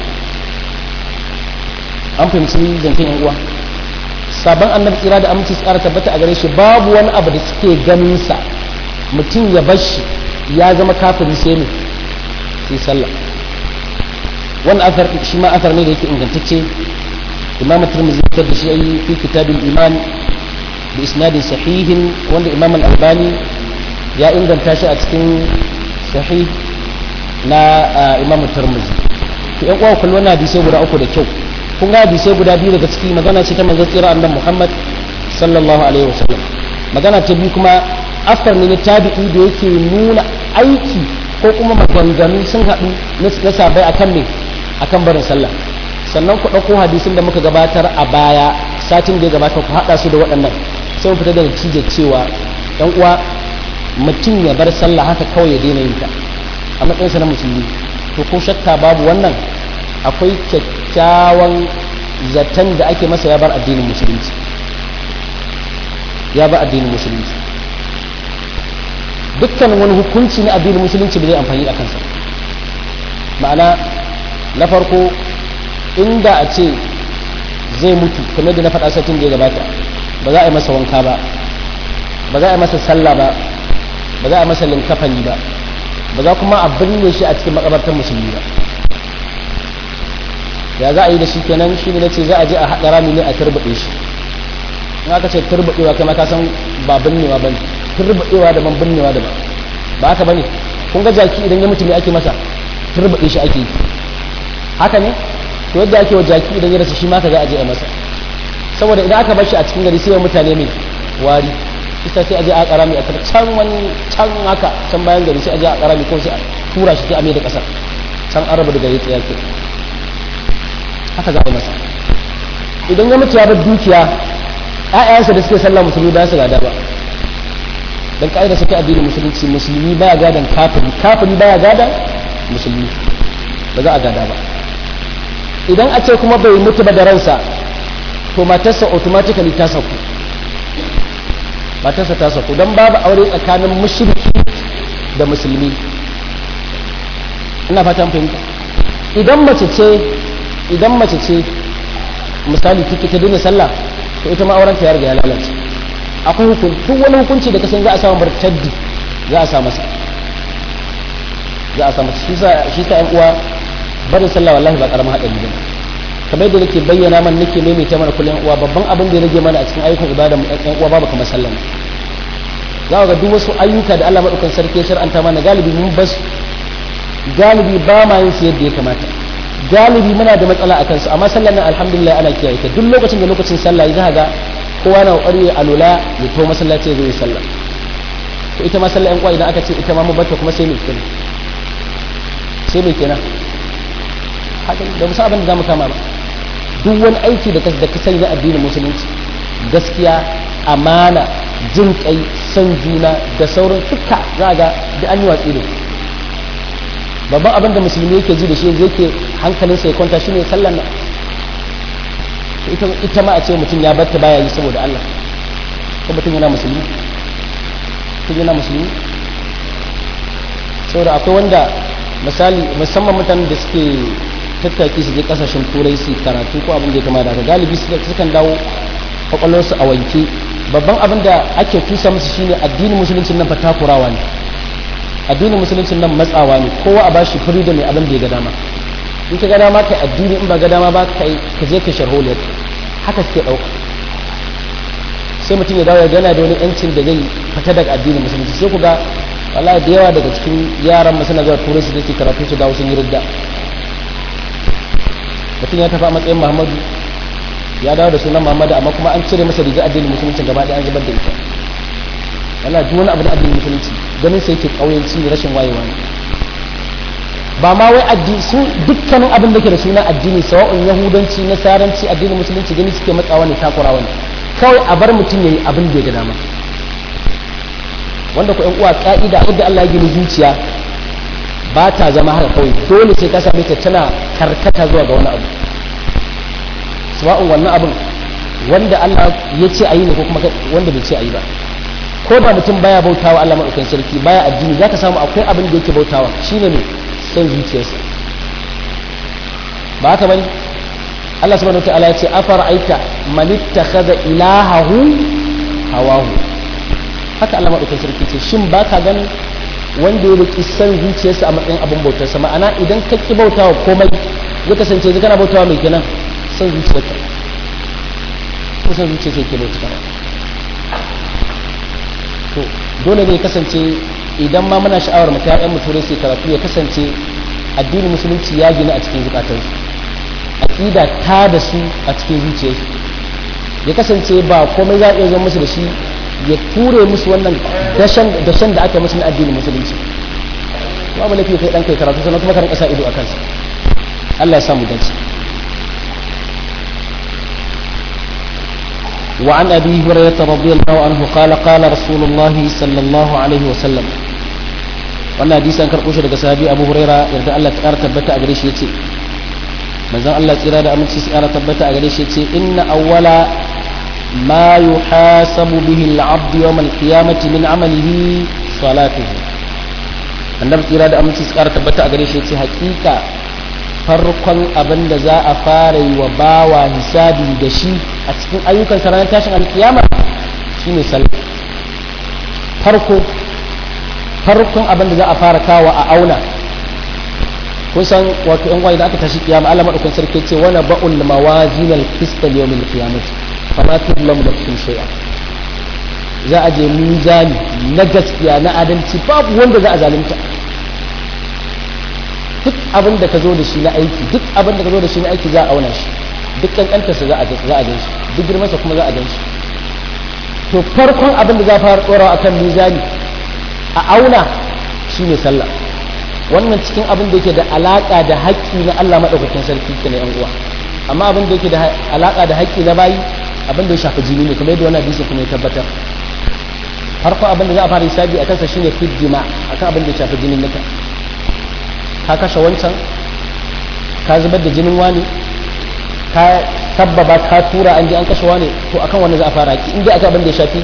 an fahimci zancen yan uwa sabon annabi tsira da aminci tsara tabbata a gare shi babu wani abu da suke ganin sa mutum ya bar shi ya zama kafiri sai ne sai sallah wani asar shi ma asar ne da yake ingantacce imam tirmidhi ya da shi ayi fi kitabul iman bi isnadin sahihin wanda imam al-albani ya inganta shi a cikin sahih na imam tirmidhi to yan uwa kullu wannan hadisi guda uku da kyau kun ga hadisi guda biyu daga ciki magana ce ta manzon tsira annabi Muhammad sallallahu alaihi wasallam magana ta biyu kuma asar ne na tabi'i da yake nuna aiki ko kuma maganganu sun haɗu na sabai akan me akan barin sallah sannan ku ɗauko hadisin da muka gabatar a baya satin da ya gabata ku haɗa su da waɗannan sai mu fita da natijar cewa ɗan uwa mutum ya bar sallah haka kawai ya daina yin ta a matsayinsa na musulmi to ko shakka babu wannan akwai kyakkyawan zaton da ake masa ya bar addinin musulunci ya bar addinin musulunci dukkan wani hukunci na addinin musulunci ba zai amfani a kansa ma'ana na farko inda a ce zai mutu kamar da na faɗa satin da ya gabata ba za a yi masa wanka ba ba za a yi masa sallah ba ba za a yi masa linkafani ba ba za kuma a binne shi a cikin makabartar musulmi ba ya za a yi da shi kenan shi ne na ce za a je a haɗa rami ne a turbaɗe shi in aka ce turbaɗewa kai ma ka san ba binnewa ba ne turbaɗewa da man binnewa da ba ba haka bane kun ga jaki idan ya mutu me ake masa turbaɗe shi ake yi haka ne to yadda ake wa jaki idan ya rasa shi ma ka ga aje a masa saboda idan aka bar shi a cikin gari sai mutane mai wari isa sai aje a karami a can wani can haka can bayan gari sai aje a karami ko sai a tura shi sai a mai da kasar can an raba da gari tsaya ke haka za a yi masa idan ya mutu ya bar dukiya ƴaƴansa da suke sallah musulmi ba su gada ba dan ka'ida suke addinin musulunci musulmi baya gadan kafiri kafiri baya gadan musulmi ba za a gada ba idan a ce kuma bai mutu ba da ransa to matarsa automatically ta sauku matarsa ta sauku don babu aure tsakanin mushriki da musulmi ina fatan fahimta idan mace ce idan mace ce misali take ta daina sallah to ita ma auren ta ya riga ya lalace akwai hukunci duk wani hukunci da kasan za a samu bartaddi za a sa masa za a sa masa shi sa yan uwa barin sallah wallahi ba karamin haɗari ba kamar yadda nake bayyana man nake maimaita mana kullum uwa babban abin da ya rage mana a cikin ayyukan ibada mu ɗan uwa babu kamar sallah za ga duk wasu ayyuka da Allah madaukan sarki ya shar'anta mana galibi mun bas galibi ba ma yin su yadda ya kamata galibi muna da matsala akan su amma sallar nan alhamdulillah ana kiyaye ta duk lokacin da lokacin sallah za ga kowa na kokari ya alula ya to masallaci ya zo ya sallah to ita ma sallah yan uwa idan aka ce ita ma mu bata kuma sai mai kenan sai mai kenan haka da musa abin da zamu kama ba duk wani aiki da da ka sani na addinin musulunci gaskiya amana jin kai san juna da sauran duka za ga da an yi watsi da babban abin da musulmi yake ji da shi yanzu yake hankalinsa ya kwanta shine sallar nan ita ma a ce mutum ya batta baya yi saboda Allah ko mutum yana musulmi mutum yana musulmi saboda akwai wanda misali musamman mutanen da suke tattaki su je kasashen turai su karatu ko abin da ya kama da galibi sukan dawo kwakwalwarsu a wanke babban abin da ake tusa musu shine addinin musuluncin nan fa takurawa ne addinin musuluncin nan matsawa ne kowa a bashi freedom mai abin da ya ga dama in ka ga dama kai addini in ba ga dama ba kai ka je ka sharholiyar haka suke ɗauka sai mutum ya dawo ya gana da wani yancin da zai fita daga addinin musulunci sai ku ga wallahi da yawa daga cikin yaran suna zuwa turai su ke karatu su dawo sun yi ridda mutum ya tafi a matsayin muhammadu ya dawo da sunan muhammadu amma kuma an cire masa riga addinin musulunci gaba ɗaya an zubar da ita yana duk wani abu da addinin musulunci ganin sai yake ƙauyenci da rashin wayewa ne ba ma wai addini su dukkanin abin da ke da suna addini sawa'un yahudanci nasaranci addinin musulunci gani suke matsawa ne takurawa ne kawai a bar mutum yayi abin da ya ga dama wanda ku uwa ka'ida abin da Allah ya gini zuciya ba ta zama haka kawai dole sai ka same ta tana karkata zuwa ga wani abu sawa'un wannan abin wanda Allah ya ce a yi ne ko kuma wanda bai ce a yi ba ko da mutum baya bautawa Allah maɗaukakin sarki baya addini za ka samu akwai abin da yake bautawa shine ne son zuciyarsa ba haka bane Allah subhanahu wataala ya ce afara aita man ittakhadha ilahahu hawahu haka Allah maɗaukakin sarki ce shin ba ka ganin wanda ya riki son zuciyarsa a matsayin abin bautarsa ma'ana idan ka ki bautawa komai ya kasance zai kana bautawa mai kenan son zuciyarka ko son zuciyarsa ke bautawa to dole ne kasance idan ma muna sha'awar mu ta mu turai sai karatu ya kasance addinin musulunci ya gina a cikin zukatansu aqida ta da su a cikin zuciyarsu ya kasance ba komai za a iya zama musu da shi ya ture musu wannan dashen dashen da aka musu na addinin musulunci babu lafiya kai dan kai karatu sannan kuma karin kasa ido a kansa Allah ya samu dace وعن أبي هريرة رضي الله عنه قال قال رسول الله صلى الله عليه وسلم wannan hadisi an karɓo shi daga sahabi Abu Huraira yarda Allah ta ƙara tabbata a gare shi yace manzon Allah tsira da aminci su ƙara tabbata a gare shi yace inna awwala ma yuhasabu bihi al-'abd yawm al-qiyamati min 'amalihi salatuhu annabi tsira da aminci su ƙara tabbata a gare shi yace haƙiƙa farkon abin da za a fara yi wa bawa hisabi da shi a cikin ayyukan sa ranar tashin alkiyama shine sallah farko farkon abin da za a fara kawo a auna kun san wato yan da aka tashi kiyama Allah madaukakin sarki ce wana ba'ul mawazin al-qist yawm al-qiyamah fama tudlam nafsun shay'a za a je mizani na gaskiya na adalci babu wanda za a zalunta duk abin da ka zo da shi na aiki duk abin da ka zo da shi na aiki za a auna shi duk kankantarsa za a za a gan shi duk girmansa kuma za a gan shi to farkon abin da za a fara tsorawa akan mizani a auna shine sallah wannan cikin abin da yake da alaka da haƙƙi na Allah madaukakin sarki ke na yan uwa amma abin da yake da alaka da haƙƙi na bayi abin da ya shafi jini ne kuma yadda wannan hadisi kuma ya tabbatar farko abin da za a fara hisabi a kansa shine fiddima akan abin da ya shafi jinin nika ka kashe wancan ka zubar da jinin wani ka tabbaba ka tura an je an kashe wani to akan wannan za a fara haƙƙi inda aka abin da ya shafi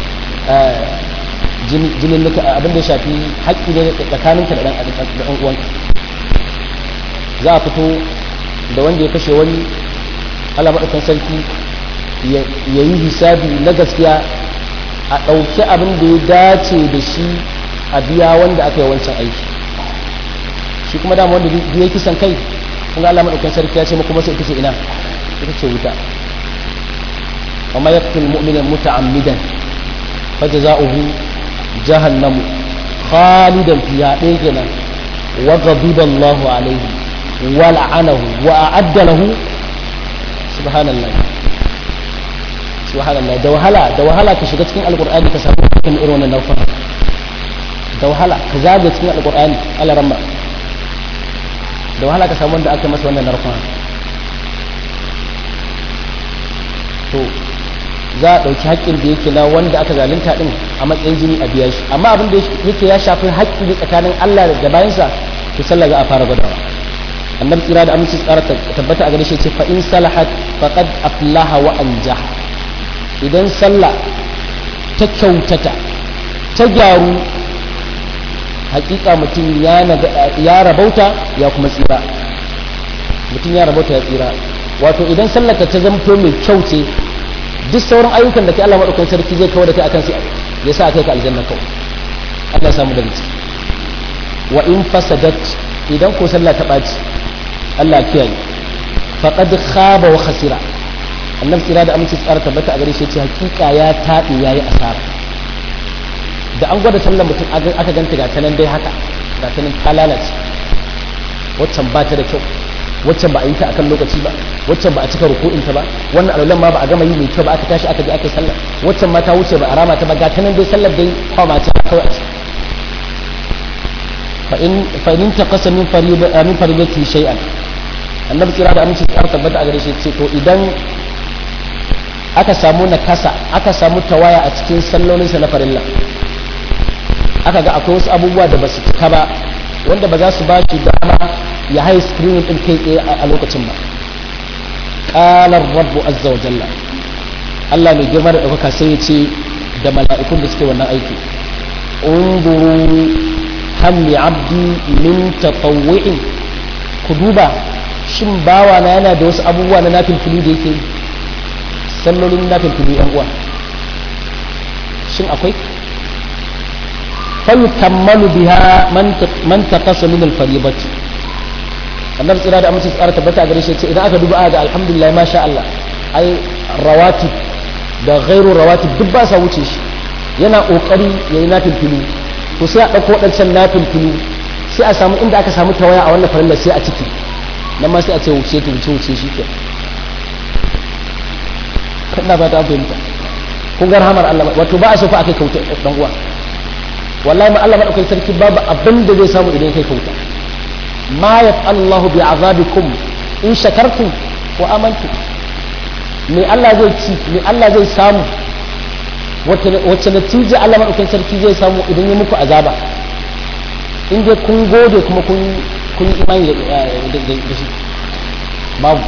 jinin nika abin da ya shafi haƙƙi ne tsakaninka da ɗan uwanka za a fito da wanda ya kashe wani Allah maɗaukan sarki ya yi hisabi na gaskiya a ɗauki abin da ya dace da shi a biya wanda aka yi wancan aiki shi kuma dama wanda biya kisan kai kuma Allah maɗaukan sarki ya ce muku masa ita ce ina ita ce wuta amma ya fi mu'minin muta'ammidan fa jaza'uhu jahannamu khalidan fiha ɗaya kenan wa ghadiba Allahu alaihi wa la'anahu wa a'adda lahu subhanallah subhanallah da wahala da wahala ka shiga cikin alqur'ani ka samu cikin irin wannan naufa da wahala ka zaga cikin alqur'ani Allah ramma da wahala ka samu wanda aka masa wannan narkon to za a ɗauki haƙƙin da yake na wanda aka zalunta ɗin a matsayin jini a biya shi amma abin da yake ya shafi haƙƙi ne tsakanin Allah da bayansa to sallah za a fara gwadawa annabi tsira da aminci tsara tabbata a gare shi ce fa in salahat faqad aflaha wa anjaha idan sallah ta kyautata ta gyaru hakika mutum ya rabauta ya kuma tsira mutum ya rabauta ya tsira wato idan sallaka ta zamto mai kyau ce duk sauran ayyukan da kai Allah madaukakin sarki zai kawo da kai akan sai ya sa kai ka aljanna kawai Allah ya samu daga ciki wa in fasadat idan ko sallah ta ɓaci Allah kiyaye faqad khaba wa khasira annabi tsira da aminci tsara tabbata a gare shi ce hakika ya taɓe yayi asara da an gwada sallar mutum aka ganta ga tanan dai haka ga tanan ta lalace waccan ba ta da kyau waccan ba a yi ta akan lokaci ba waccan ba a cika ruku'in ta ba wannan alwalan ma ba a gama yi mai kyau ba aka tashi aka je aka yi sallar waccan ma ta wuce ba a rama ta ba ga tanan dai sallar dai kwama ta kawai a ciki fa in taqasa min fariida min fariidati shay'an annabi kira da aminci tsara tabbata a gare shi ce to idan aka samu nakasa aka samu tawaya a cikin sallolinsa na farilla aka ga akwai wasu abubuwa da ba su cika ba wanda ba za su ba shi dama ya haye screening din kai tsaye a lokacin ba qalar rabbu azza wa jalla Allah mai girma da ɗaukaka sai ya ce da mala'ikun da suke wannan aiki unduru hal li abdi min tatawwu'in ku duba shin bawa na yana da wasu abubuwa na nafilfili da yake sallolin nafilfili yan uwa shin akwai فيكمل بها من من تقص من الفريضة annabi tsira da amince tsara tabbata a gare shi idan aka duba ga alhamdulillah masha Allah ai rawatib da ghairu rawatib duk ba sa wuce shi yana kokari yayi nafil filu to sai a dauko wadancan nafil filu sai a samu inda aka samu tawaya a wannan farilla sai a ciki nan ma sai a ce wuce ta wuce wuce shi ke kana ba ta fahimta kun ga rahamar Allah wato ba a so fa akai kauta dan uwa wallahi ma Allah madaukakin sarki babu abin da zai samu idan kai kauta ma yaf'al Allahu bi azabikum in shakartum wa amantu me Allah zai ci me Allah zai samu wacce natija Allah madaukakin sarki zai samu idan ya muku azaba in dai kun gode kuma kun kun imani da shi babu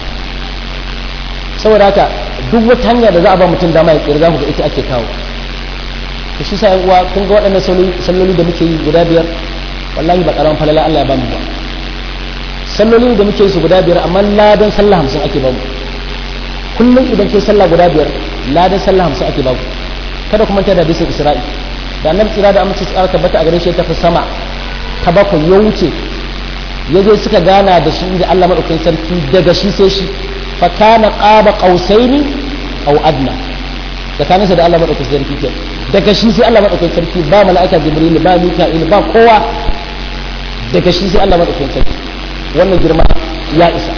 saboda haka duk wata hanya da za a ba mutum dama ya tsira za ku ga ita ake kawo da shi sa uwa kun ga waɗannan salloli da muke yi guda biyar wallahi ba ƙaramin falala Allah ya ba mu ba salloli da muke yi su guda biyar amma ladan sallah hamsin ake ba mu kullum idan ke sallah guda biyar ladan sallah hamsin ake ba mu kada kuma ta da bisa isra'i da annabi tsira da amince tsara tabbata a gare shi ya tafi sama ta bakwai ya wuce ya je suka gana da shi da Allah madaukakin sarki daga shi sai shi fa kana qaba qausaini aw adna tsakaninsa da Allah madaukakin sarki ke daga shi sai Allah madaukakin sarki ba mala'ika jibril ba mika'il ba kowa daga shi sai Allah madaukakin sarki wannan girma ya isa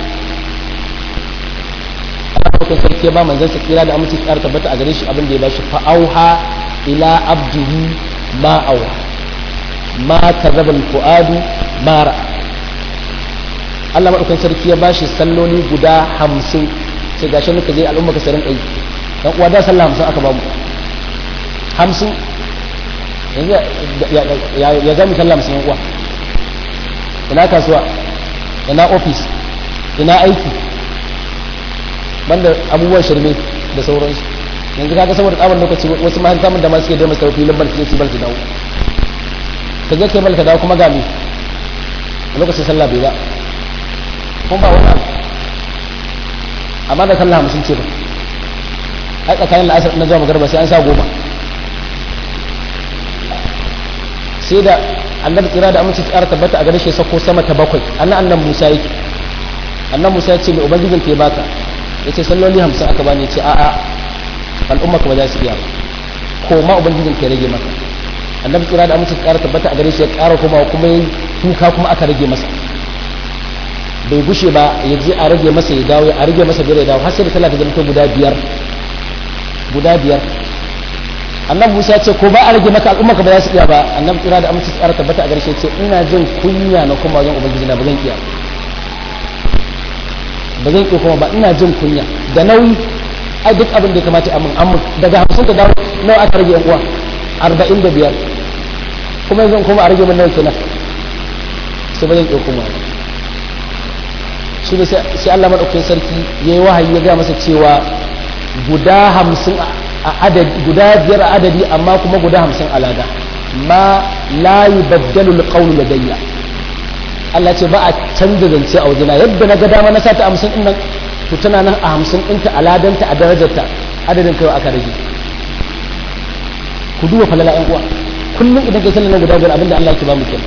Allah madaukakin sarki ya ba manzon sa kira da aminci tsara tabbata a gare shi abin da ya bashi fa auha ila abdihi ma auha ma kadzaba al-fuadu ma ra'a Allah madaukakin sarki ya bashi salloli guda hamsin sai gashi muka je al'umma ka sarin aiki dan uwa da sallah hamsin aka bamu hamsin yanzu ya zama sallah hamsin yan uwa ina kasuwa ina ofis ina aiki banda abubuwan shirme da sauransu yanzu kaga saboda tsabar lokaci wasu ma har da ma suke da masu filin barci su barci dawo ka je kai malka dawo kuma ga me a lokacin sallah bai ba kuma ba wani abu amma da sallah hamsin ce ba ai tsakanin la'asar na zuwa magarba sai an sa goma sai da annabi tsira da amince tsara tabbata a gare shi sako sama ta bakwai annan annan musa yake annan musa ya ce mai ubangijin ke baka ya ce salloli hamsin aka bani ya ce a'a al'umma ka ba za su iya ba ko ma ubangijin ke rage maka annabi tsira da amince tsara tabbata a gare shi ya ƙara kuma kuma ya kuka kuma aka rage masa bai gushe ba ya je a rage masa ya dawo a rage masa biyar ya dawo har sai da talata zama guda biyar guda biyar annabi Musa ce ko ba a rage maka al'umma ka ba za su iya ba annabi kira da amince tsara tabbata a garshe ce ina jin kunya na kuma wajen ubangiji na ba zan iya ba zan iya kuma ba ina jin kunya da nauyi ai duk abin da ya kamata a mun amma daga hamsin ka dawo nawa aka rage yan uwa arba'in da biyar kuma yanzu kuma a rage min nawa kenan sai ba zan iya kuma shi ne sai Allah maɗaukakin sarki ya yi wahayi ya gaya masa cewa guda hamsin a adadi guda biyar a adadi amma kuma guda hamsin a lada ma la yubaddalu alqawlu ladayya Allah ce ba a canza zance a wajena yadda na ga dama na sata hamsin din nan to tana nan a hamsin ɗinta a ladanta a darajarta adadin kai aka rage ku duba falala ƴan uwa kullum idan kai sallan guda biyar abinda Allah yake ba mu kenan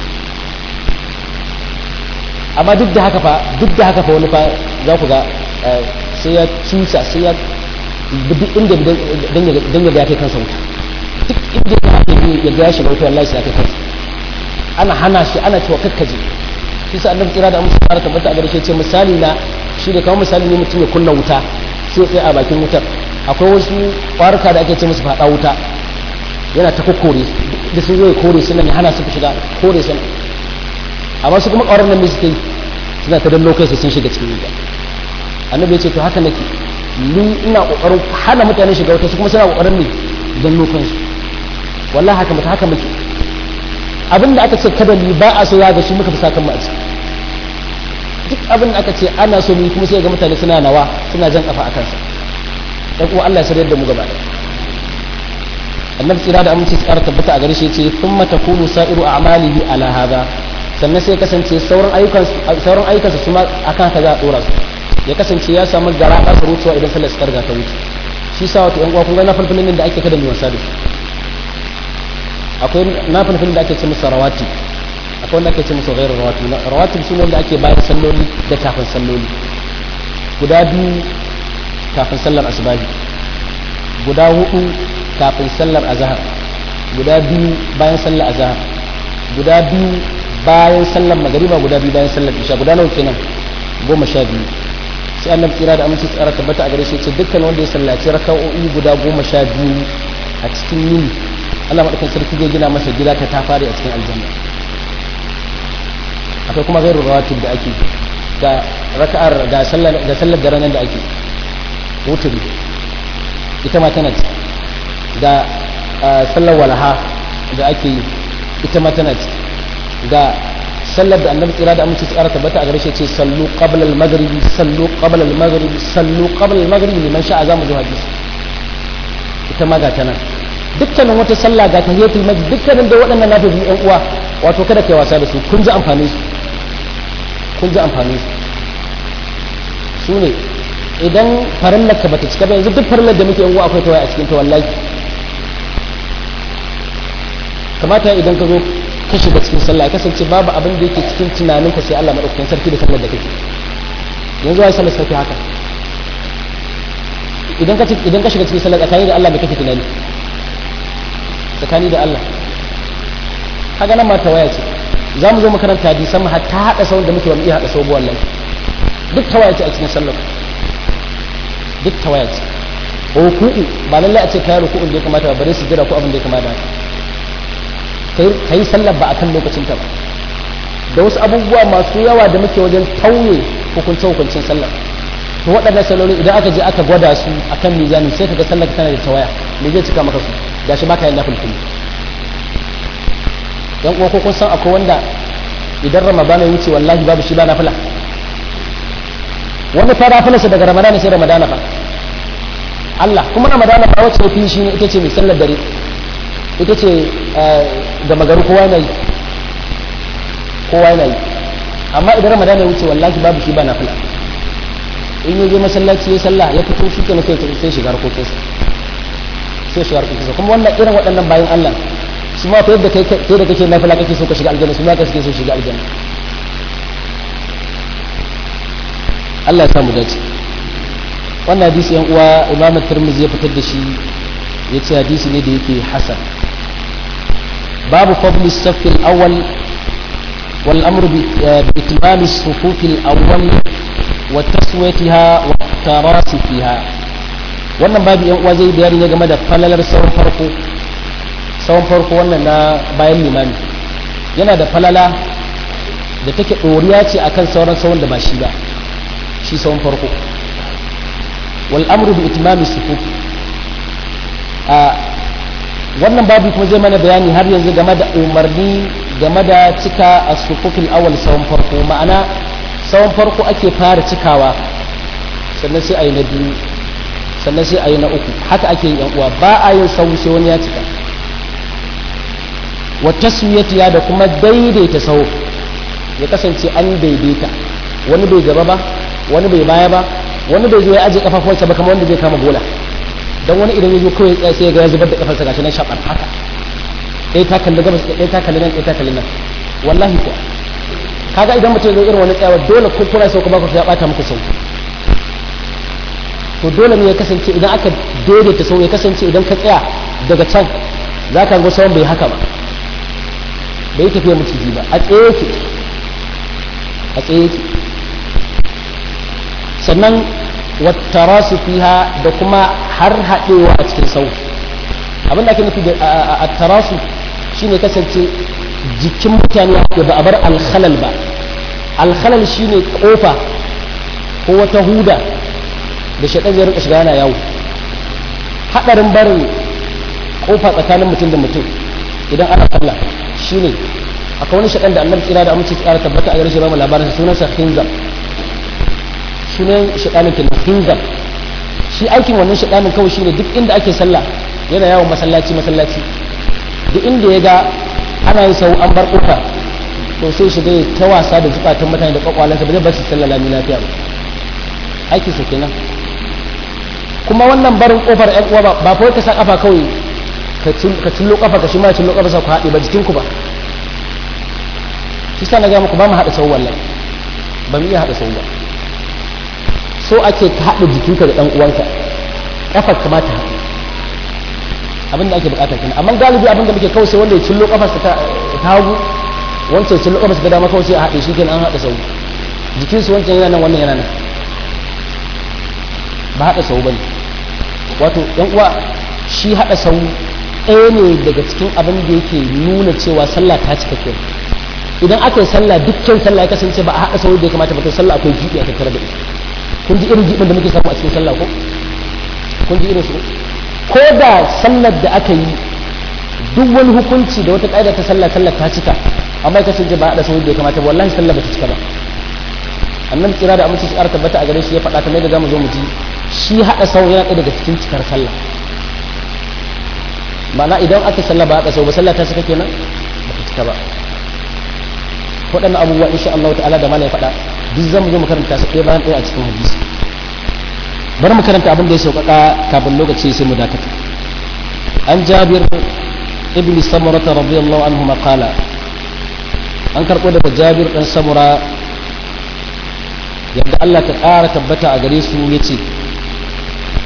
amma duk da haka fa duk da haka fa wani fa za ku ga sai ya cusa sai ya duk inda dan ya ga kai kansa wuta duk inda ya ga ya ga shi wuta wallahi sai kai kansa ana hana shi ana cewa kakkaje shi sa annabi kira da musu fara tabbata a gare shi ce misali na shi da kamar misali ne mutum ya kunna wuta sai sai a bakin wutar akwai wasu kwaruka da ake ce musu fada wuta yana ta kokkore da sun zo ya kore suna ne hana su shiga kore suna amma su kuma ƙaurar nan suke yi suna ta dallo kai sun shiga cikin wuta annabi ya ce to haka nake ni ina ƙoƙarin hana mutane shiga wuta su kuma suna ƙoƙarin ne dallo kansu wallahi haka mutu haka muke abin da aka ce kada ni ba a so ya ga shi muka fi sakan mu a ciki duk abin da aka ce ana so mu kuma sai ga mutane suna nawa suna jan kafa a kansa dan kuma Allah ya sarayar da mu gaba ɗaya annabi tsira da aminci tsara tabbata a gare shi yace thumma takunu sa'iru a'malihi ala hada sannan sai kasance sauran ayyukan sauran ayyukan su ma akan haka za a dora su ya kasance ya samu gara ka su rutuwa idan sallar ta riga ta wuce shi sa wato yan uwa kun ga na falfalin da ake kada mu wasa da su akwai na falfalin da ake ce musu rawati akwai wanda ake ce musu ghairu rawati rawati su ne wanda ake bayan salloli da kafin salloli guda biyu kafin sallar asubahi guda hudu kafin sallar azhar guda biyu bayan sallar azhar guda biyu bayan sallar magariba guda biyu bayan sallar isha guda nawa kenan goma sha biyu sai annabi tsira da aminci tsara tabbata a gare shi ce dukkan wanda ya sallaci raka'o'i guda goma sha biyu a cikin yini Allah madaukakin sarki zai gina masa gida ta ta fare a cikin aljanna akwai kuma gairu rawatib da ake ga raka'ar ga sallar ga sallar da ranar da ake wuturi ita ma tana ci ga sallar walaha da ake yi ita ma tana ci ga sallar da annabi tsira da aminci tsara tabbata a gare shi ce sallu qabla al-maghrib sallu qabla al-maghrib sallu qabla al-maghrib liman sha'a zamu ji hadisi ita ma ga tana dukkanin wata sallah ga tahiyatul masjid dukkanin da waɗannan nafi yan uwa wato kada kai wasa da su kun ji amfani su kun ji amfani su su ne idan farillar ka bata cika ba yanzu duk farillar da muke yan uwa akwai tawaye a cikin ta wallahi kamata idan ka zo ka shiga cikin sallah ya kasance babu abin da yake cikin tunanin ka sai Allah madaukakin sarki da sallar da kake yanzu wai sallar sarki haka idan ka idan ka shiga cikin sallah tsakani da Allah me kake tunani tsakani da Allah kaga nan ma tawaya ce za mu zo mu karanta hadisan mu hatta hada sauran da muke ba mu iya hada sau wallahi duk tawaya ce a cikin sallah duk tawaya ce ruku'u ba lallai a ce kayi ruku'un da ya kamata ba bare su jira ko abin da ya kamata ka yi sallar ba a kan lokacin ta ba da wasu abubuwa masu yawa da muke wajen tauye hukunce hukuncin sallar to waɗannan saloli idan aka je aka gwada su a kan mizanin sai ka ga sallar tana da tawaya me zai cika maka su gashi baka yin nafil kulli yan uwa ko kun san akwai wanda idan ramadana ya wuce wallahi babu shi ba nafila wani fa nafilarsa daga ramadana sai ramadana fa Allah kuma ramadana ba wacce fi shi ne ita ce mai sallar dare ita ce da magaru kowa yana yi kowa yana yi amma idan ramadana ya wuce wallahi babu shi ba na fila in yi je masallaci ya sallah ya fito shi kenan sai shiga harkokinsa sai shiga harkokinsa kuma wannan irin waɗannan bayan Allah su ma fa yadda kai da kake nafila kake so ka shiga aljanna su ma ka suke so shiga aljanna Allah ya samu dace wannan hadisi yan uwa imam tirmidhi ya fitar da shi ya ce hadisi ne da yake hasan babu fadli safi al-awwal wal amru bi itmam as-sufuf al-awwal wa taswiyatiha wa tarasi fiha wannan babu yan uwa zai bayani ne game da falalar sawun farko sawun farko wannan na bayan limami yana da falala da take ɗoriya ce akan sauran sawun da ba shi ba shi sawun farko والامر باتمام الصفوف a wannan babu kuma zai mana bayani har yanzu game da umarni game da cika a sufufin awal tsawon farko ma'ana tsawon farko ake fara cikawa sannan sai a yi na biyu sannan sai a yi na uku haka ake yin yan uwa ba a yin sau sai wani ya cika wa taswiyatiya da kuma daidaita sau ya kasance an daidaita wani bai gaba ba wani bai baya ba wani bai zo ya aje kafafuwansa ba kamar wanda zai kama bola dan wani idan ya zo kawai tsaya sai ga ya zubar da kafarsa gashi nan shabar haka ɗaya ta kalli gabas ɗaya ta kalli nan ɗaya ta kalli nan wallahi ko kaga idan mutum zai irin wani tsayawa dole ko kuna sauka ba ku ya bata muku sauki to dole ne ya kasance idan aka daidaita sau ya kasance idan ka tsaya daga can za ka ga sauran bai haka ba bai tafiya maciji ba a tsaye yake a tsaye yake sannan wattarasu fiha da kuma har haɗewa a cikin sau abin da ake nufi da a tarasu shine kasance jikin mutane da ba a bar alhalal ba alhalal shine kofa ko wata huda da shaɗan zai rinka shiga yana yawo haɗarin barin kofa tsakanin mutum da mutum idan ana sallah shine akwai wani shaɗan da annabi tsira da amince tsara tabbata a gare shi ba mu labarin sunansa khinzar sunan shaɗanin kenan hinzar shi aikin wannan shaɗanin kawai shine duk inda ake sallah yana yawon masallaci masallaci duk inda ya ga ana yin sau an bar ƙofa to sai shiga ya ta wasa da zukatan mutane da kwakwalansa ba zai bar su sallah lami lafiya ba aikin sa kenan kuma wannan barin ƙofar ƴan uwa ba fa ka sa kafa kawai ka cillo kafa ka shi ma cillo kafa sa ku haɗe ba jikin ku ba shi sa na ga muku ba mu haɗa sau wallahi ba mu iya haɗa sau ba so ake ka haɗa jikinka da ɗan uwanka ƙafar ka ma ta haɗu abin da ake bukata kenan amma galibi abin da muke kawai sai wanda ya cillo ƙafarsa ta hagu wancan cillo ƙafarsa ta dama kawai sai a haɗe shi kenan an haɗa sau jikin su wancan yana nan wannan yana nan ba haɗa sau bane wato ɗan uwa shi haɗa sau ɗaya ne daga cikin abin da yake nuna cewa sallah ta cika kenan idan aka yi sallah dukkan sallah ya kasance ba a haɗa sau da ya kamata ba to sallah akwai jibi a tattare da ita kun ji irin jibin da muke samu a cikin sallah ko kun ji irin su ko da sallar da aka yi duk wani hukunci da wata ƙa'ida ta sallah sallar ta cika amma ka kasance ba a da sauri da ya kamata wallahi sallar ba ta cika ba annabi tsira da amince tsara tabbata a gare shi ya faɗa kamar da zamu zo mu ji shi haɗa sau yana ɗaya daga cikin cikar sallah ma'ana idan aka sallah ba haɗa sau ba sallah ta cika kenan ba ta cika ba waɗannan abubuwa insha Allah ta'ala da mana ya faɗa duk zan zo mu karanta su ɗaya bayan ɗaya a cikin hadisi bari mu karanta abin da ya sauƙaƙa kafin lokaci sai mu dakata an jabir ibn samura radiyallahu anhu qala an karɓo daga jabir ɗan samura yadda Allah ta ƙara tabbata a gare su yace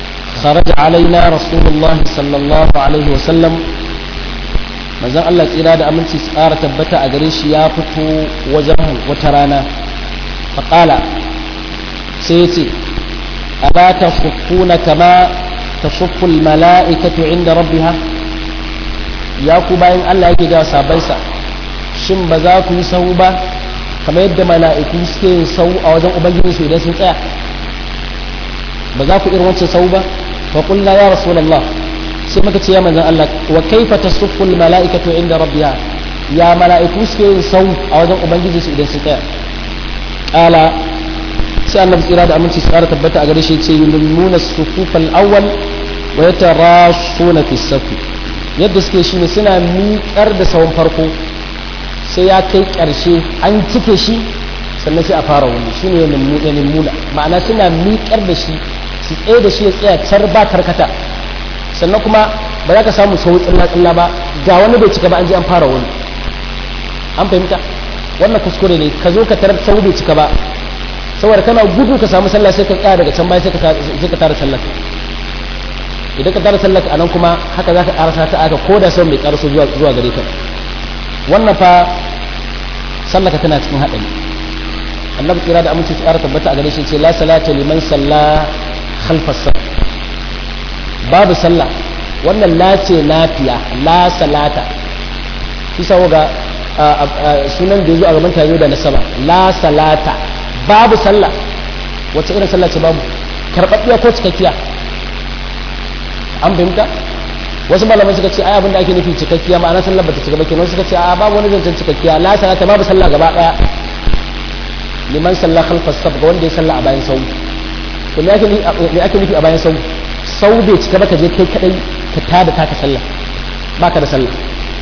خرج علينا رسول الله صلى الله عليه وسلم manzon Allah tsira da aminci tsara tabbata a gare shi ya fito wajen wata rana faƙala sai ya ce ala ta sufuna kama ta suful mala'ikatu inda rabbiha ya ku bayan Allah yake ga sabansa shin ba za ku yi sahu ba kamar yadda mala'iku suke yin sahu a wajen ubangijinsu idan sun tsaya ba za ku irin wancan sahu ba fa qulna ya rasulullah sai muka ce ya manzon Allah wa kaifa tasuffu al mala'ikatu inda rabbiha ya mala'iku suke yin sau a wajen ubangiji su idan su tsaya qala sai annabi tsira da aminci tsara tabbata a gare shi ce yulmuna sufuf al awwal wa yatarasuna fi safi yadda suke shi ne suna miƙar da sawun farko sai ya kai ƙarshe an cike shi sannan sai a fara wani shi ne ya ma'ana suna miƙar da shi su tsaye da shi ya tsaya car ba karkata sannan kuma ba za ka samu sau tsilla tsilla ba ga wani bai cika ba an je an fara wani an fahimta wannan kuskure ne ka zo ka tarar sau bai cika ba saboda kana gudu ka samu sallah sai ka tsaya daga can baya sai ka tara sallah idan ka tara sallah a nan kuma haka za ka karasa ta aka ko da sau mai karaso zuwa gare ka wannan fa sallaka tana cikin haɗari annabi kira da aminci tsara tabbata a gare shi ce la salata liman salla khalfas babu sallah wannan la ce lafiya la salata kisa ga sunan da yazo a gaban tazo da nasaba la salata babu sallah wacce irin sallah ce babu karɓaɓɓiya ko cikakkiya an fahimta wasu malamai suka ce ai abin da ake nufi cikakkiya ma'ana sallar bata cika ba kenan suka ce a babu wani zancen cikakkiya la salata babu sallah gaba daya liman salla khalfas saf ga wanda ya salla a bayan sau to me ake me ake nufi a bayan sau sau bai cika ba ka je kai kadai ka tada taka sallah baka da sallah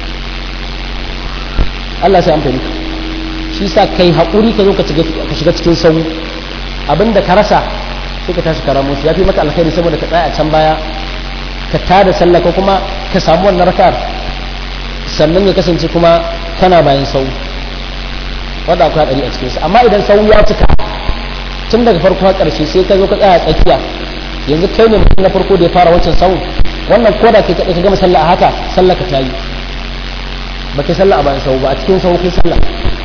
Allah sai an fahimta shi sa kai haƙuri ka zo ka shiga cikin sau abinda ka rasa sai ka tashi karamu ya fi maka alkhairi saboda ka tsaya a can baya ka tada sallah ko kuma ka samu wannan rakar sannan ya kasance kuma kana bayan sau wanda akwai hadari a cikinsa amma idan sau ya cika tun daga farko har ƙarshe sai ka zo ka tsaya tsakiya yanzu kai ne mutum na farko da ya fara wancan sau wannan koda kai kaɗai ka gama sallah a haka sallah ka tayi ba kai sallah a bayan sau ba a cikin sau kai sallah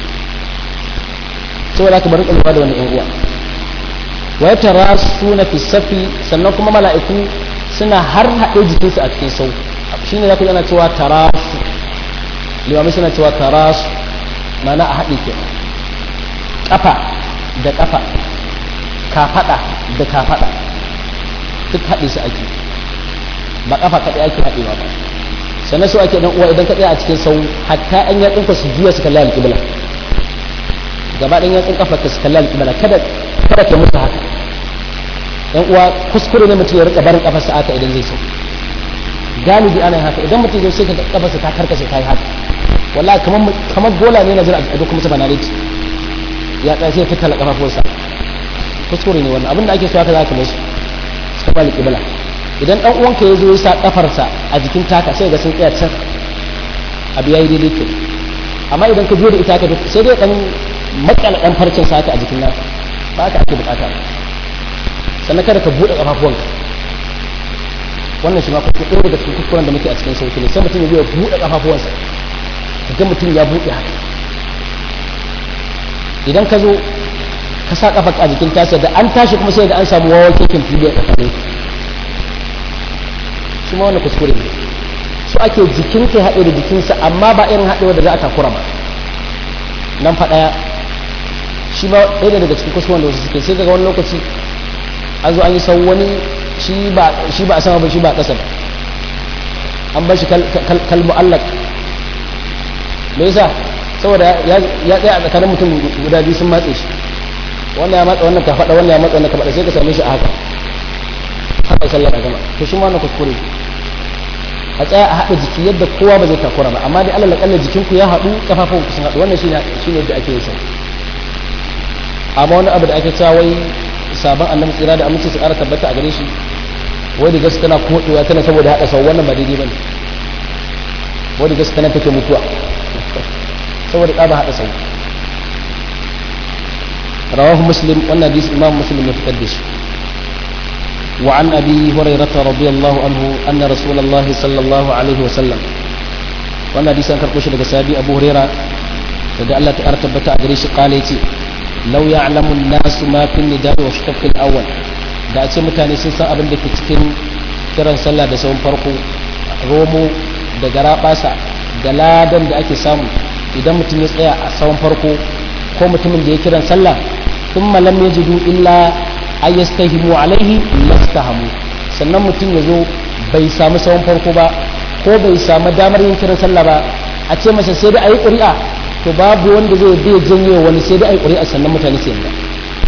saboda ka bari lura da wani yan uwa wa ya tara suna fi safi sannan kuma mala'iku suna har haɗe jikinsu a cikin sau shi ne za ku yana cewa tarasu limamai suna cewa tarasu mana a haɗe ke ƙafa da ƙafa kafaɗa da kafaɗa duk haɗe su ake ba ƙafa kaɗai ake haɗewa ba sannan su ake uwa idan ka tsaya a cikin sau hatta an ya tsinka su juya su kalli alƙibla gaba ɗan ya tsin ƙafa ka su kalli alƙibla kada kada ka musu haka yan uwa kuskure ne mutum ya rika barin kafarsa aka idan zai so galibi ana haka idan mutum zai sai ka kafarsa ta karkashe ta yi haka wallahi kamar kamar gola ne na jira a duk musu banaliti ya tsaya sai fitar da kafafunsa kuskure ne wannan abinda ake so haka za ka musu suka bali kibla idan dan uwanka ya zo ya sa kafarsa a jikin taka sai ga sun tsaya can abu yayi daidai ke amma idan ka biyo da ita ka sai dai dan makala dan farcin sa a jikin naka ba ka ake bukata sannan kada ka buɗe ƙafafuwanka wannan shi ma kuma ɗaya daga cikin kuskuren da muke a cikin sauki ne sai mutum ya biya buɗe ƙafafuwansa ga mutum ya buɗe haka idan ka zo ka sa ƙafa a jikin tasa da an tashi kuma sai da an samu wawan kekin fili a tsakanin shi ma wannan kuskure ne su ake jikin ka haɗe da jikinsa amma ba irin haɗewa da za a takura ba nan fa ɗaya shi ma ɗaya daga cikin kuskuren da wasu suke sai daga wani lokaci an zo an yi sau wani shi ba a sama ba shi ba a ƙasa ba an ba shi kalmu allak me yasa saboda ya tsaya a tsakanin mutum guda biyu sun matse shi wannan ya matsa wannan ka faɗa wannan ya matsa wannan ka faɗa sai ka same shi a haka haka sallar a gama to shi ma wannan kuskure a tsaya a haɗa jiki yadda kowa ba zai takura ba amma dai alal akalla jikinku ya haɗu kafafun ku sun haɗu wannan shine shine yadda ake yin sa amma wani abu da ake cewa wai sabon annabi tsira da aminci su ƙara tabbata a gare shi wai da gaske tana kodewa tana saboda haɗa sau wannan ba daidai bane wai da gaske tana take mutuwa saboda ƙaba haɗa sau rawahu muslim wannan hadisi imam muslim ya fitar da shi وعن أبي هريرة رضي الله عنه أن رسول الله صلى الله عليه وسلم wannan hadisi an karɓo shi daga sabi abu huraira daga Allah ta tabbata a gare shi kale ce law ya'lamu an-nasu ma fi nida'i wa shaqq al-awwal da a ce mutane sun san abin da ke cikin kiran sallah da sauran farko romo da garabasa da ladan da ake samu idan mutum ya tsaya a sauran farko ko mutumin da ya kiran sallah thumma lam yajidu illa ayyastahimu alaihi lastahamu sannan mutum ya zo bai samu sauran farko ba ko bai samu damar yin kiran sallah ba a ce masa sai dai a yi ƙuri'a to babu wanda zai bai janye wani sai dai a yi ƙuri'a sannan mutane su yanda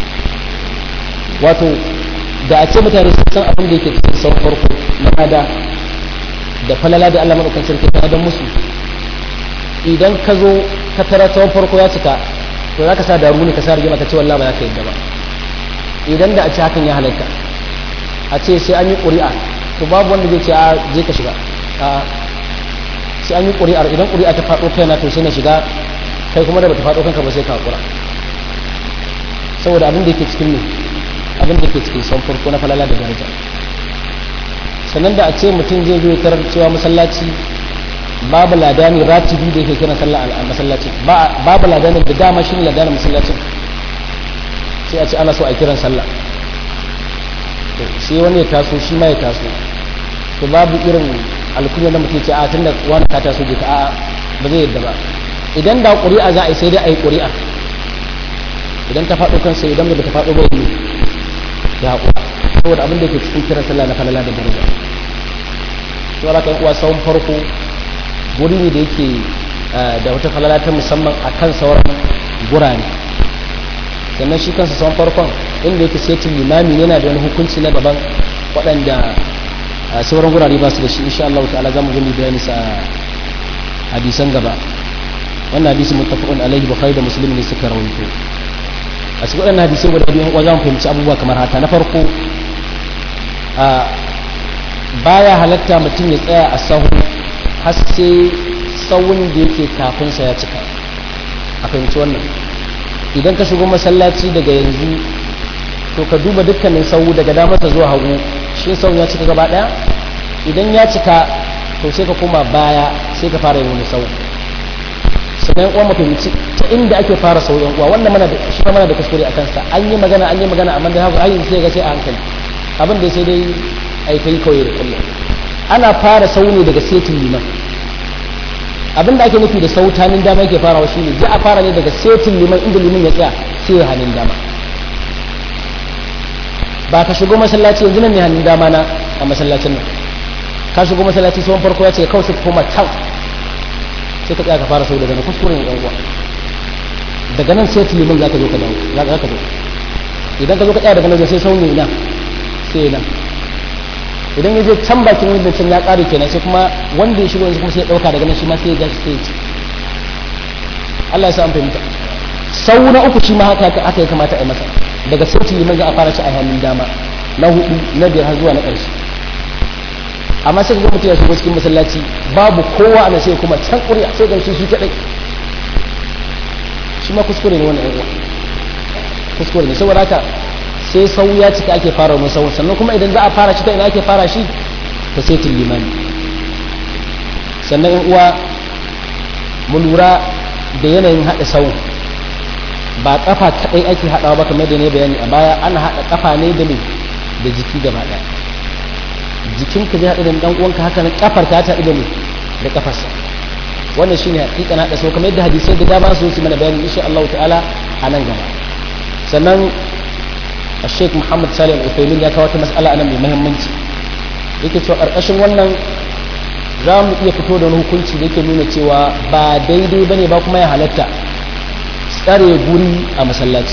wato da a ce mutane sun san abin da yake cikin sauran farko na nada da falala da Allah madaukakin sarki ta dan musu idan ka zo ka tara sauran farko ya cika to za ka sa daru ne ka sa rigima ka ce wallahi ba za ka yadda ba idan da a ce hakan ya halatta a ce sai an yi ƙuri'a to babu wanda zai ce a je ka shiga sai an yi ƙuri'ar idan ƙuri'a ta faɗo kaina to sai na shiga kai kuma da bata faɗo kanka ba sai ka haƙura saboda abin da yake cikin ne abin da yake cikin son farko na falala da daraja sannan da a ce mutum zai zo tarar cewa masallaci babu ladani ratibi da yake kiran sallah a masallacin babu ladani da dama shi ne ladanin masallacin sai a ce ana so a kiran sallah sai wani ya taso shi ma ya taso to babu irin alkunya na mutum ce a tun da wani ka taso je ka a ba zai yadda ba idan da ƙuri'a za a yi sai dai a yi ƙuri'a idan ta faɗo kansa idan ba ta faɗo ba yi ya haƙura saboda abin da ke cikin kiran sallah na falala da daraja to ala kan uwa sawun farko guri ne da yake da wata falala ta musamman a kan sauran gurare sannan shi kansa sawun farkon inda yake setin limami yana da wani hukunci na daban waɗanda sauran gurare ba su da shi insha Allah ta'ala zamu gani bayani sa hadisan gaba wannan hadisi muttafaqun alaihi bukhari da muslim ne suka rawaito a cikin waɗannan hadisai guda biyu wa zamu fahimci abubuwa kamar haka na farko a baya halatta mutum ya tsaya a sahu har sai sawun da yake kafin sa ya cika a fahimci wannan idan ka shigo masallaci daga yanzu to ka duba dukkanin sahu daga damarsa zuwa hagu shi sau ya cika gaba daya idan ya cika to sai ka koma baya sai ka fara yin wani sau sannan uwa mafahimci ta inda ake fara sau yan uwa wannan mana da shi mana da kuskure a kansa an yi magana an yi magana amma da haka ayin sai ga sai a hankali abin da sai dai ai kai kawai da kullum ana fara sau ne daga setin liman abin da ake nufi da sautanin dama yake farawa shine za a fara ne daga setin liman inda liman ya tsaya sai ya hannun dama ba ka shigo masallaci yanzu nan ne hannun dama na a masallacin nan ka shigo masallaci tsohon farko ya ce kawai sai koma can sai ka tsaya ka fara sau daga na kuskuren yan uwa daga nan sai tilimin za ka zo ka dawo za ka zo idan ka zo ka tsaya daga nan sai sau ne na sai nan idan ya je can bakin wanda can ya kare kenan sai kuma wanda ya shigo yanzu kuma sai ya dauka daga nan shi ma sai ya ja shi sai ya ci Allah ya sa an fahimta sau na uku shi ma haka aka ya kamata a yi masa daga sauti liman za a fara ci a hannun dama na hudu na biyar har zuwa na ƙarshe amma sai ga mutum ya shigo cikin masallaci babu kowa ana sai kuma can ƙuri'a sai gamsu shi kaɗai shi ma kuskure ne wannan ɗan kuskure ne saboda haka sai sau ya cika ake fara wani sau sannan kuma idan za a fara shi ta ina ake fara shi ta saitin limani sannan yan uwa mu lura da yanayin haɗa sau ba kafa kadai ake hadawa ba kamar da ne bayani a baya ana hada kafa ne da ne da jiki gaba daya jikin ka zai hada da dan uwanka haka nan kafar ta ta da ne da kafarsa wannan shine hakika na hada so kamar yadda hadisai da dama su su mana bayani insha Allah ta'ala a nan gaba sannan Sheikh Muhammad Salih Al-Uthaymeen ya kawo wata mas'ala anan mai muhimmanci yake cewa karkashin wannan za mu iya fito da wani hukunci da yake nuna cewa ba daidai bane ba kuma ya halatta tsare guri a masallaci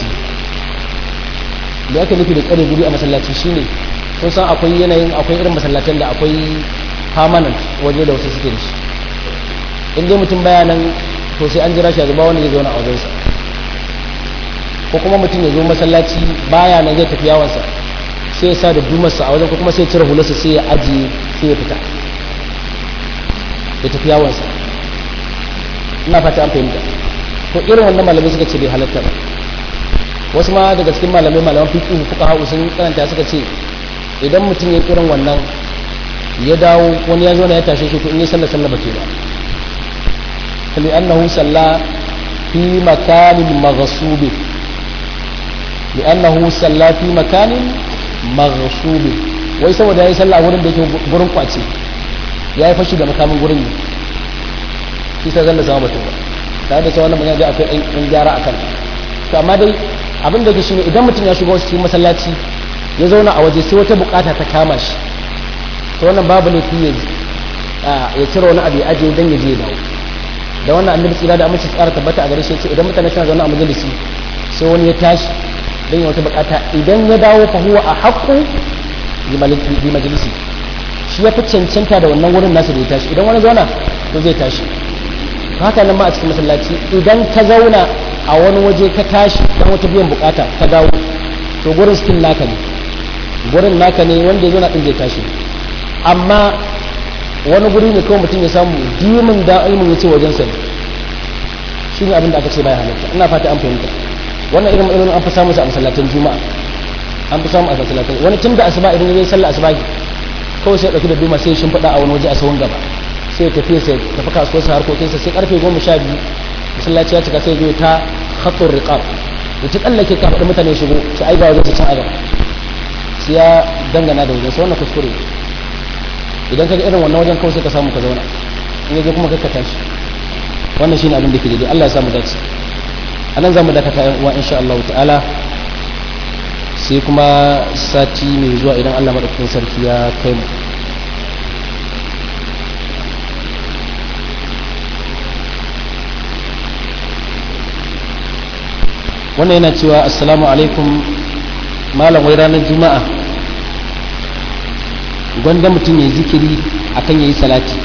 da aka nufi da tsare guri a masallaci shine kun san akwai yanayin akwai irin masallacin da akwai permanent waje da wasu suke da shi in dai mutum baya nan to sai an jira shi a zuba wanda zai zauna a wajensa ko kuma mutum ya zo masallaci baya nan zai tafi yawansa sai ya sa da dumarsa a wajen ko kuma sai ya cire hularsa sai ya ajiye sai ya fita ya tafi yawansa ina fata an fahimta to irin wannan malamai suka ce bai halatta ba wasu ma daga cikin malamai malaman fiqh fuka hau sun karanta suka ce idan mutum ya kiran wannan ya dawo wani ya zo ya tashe shi to in yi sallah sallah ba ke ba kali annahu salla fi makanin maghsubi li annahu salla fi makanin maghsubi wai saboda yayi sallah wurin da yake gurin kwace yayi fashi da makamin gurin ne shi sai zalla sama mutum tare da cewa wannan magana da akwai ɗan gyara akan to amma dai abin da ke shine idan mutum ya shigo cikin masallaci ya zauna a waje sai wata bukata ta kama shi to wannan babu laifi ya ya cire wani abu ya ajiye dan ya je ya dawo da wannan annabi tsira da amince tsara tabbata a gare shi ce idan mutane suna zaune a majalisi sai wani ya tashi dan ya wata bukata idan ya dawo fa huwa ahqqu bi majalisi shi ya fi cancanta da wannan wurin nasa da ya tashi idan wani zauna to zai tashi haka nan ma a cikin masallaci idan ka zauna a wani waje ka tashi dan wata biyan bukata ka dawo to gurin still naka ne gurin naka ne wanda ya zauna din zai tashi amma wani guri ne kawai mutum ya samu dimin da ilmin ya ce wajen sa shi ne abin da aka ce baya halatta ina fata an fahimta wannan irin ilimin an fi samu su a masallatan juma'a an fi samu a masallatan wani tun da asuba idan ya yi sallah asuba kawai sai ya dauki da duma sai ya shimfiɗa a wani waje a sahun gaba sai ya tafi sai tafi kasuwar sa harkokinsa sai karfe goma sha biyu masallaci ya cika sai zo ta khattur riqab ya ta tsallake ka faɗi mutane shigo sai ai ga wajen su can aga sai ya dangana da wajen sai wannan kuskure idan ka ga irin wannan wajen kawai sai ka samu ka zauna in yaje kuma ka tashi wannan shine abin da ke daidai Allah ya samu dace anan zamu dakata yan uwa insha Allah ta'ala sai kuma sati mai zuwa idan Allah madaukakin sarki ya kai mu wannan yana cewa assalamu alaikum malam wai ranar juma'a gwanda mutum ya zikiri akan ya yi salati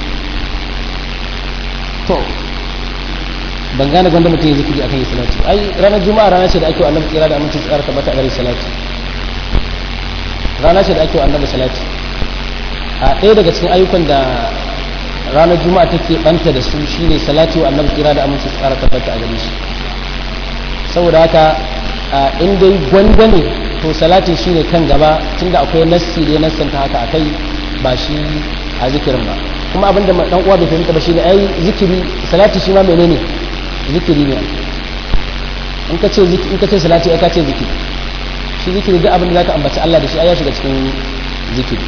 to ban gane gwanda mutum ya zikiri akan ya yi salati ai ranar juma'a rana ce da ake wa annabi tsira da aminci tsara tabbata a gare salati rana ce da ake wa annabi salati a ɗaya daga cikin ayyukan da ranar juma'a take banta da su shine salati wa annabi tsira da aminci tsara tabbata a gare shi saboda haka in dai gwanda ne to salatin shi ne kan gaba tunda akwai nassi da ya nassanta haka akai ba shi a zikirin ba kuma abinda dan uwa bai fahimta ba shine ai zikiri salati shi ma menene zikiri ne in ka ce in ka ce salati ai ka ce zikiri shi zikiri duk abin da zaka ambaci Allah da shi ai ya shiga cikin zikiri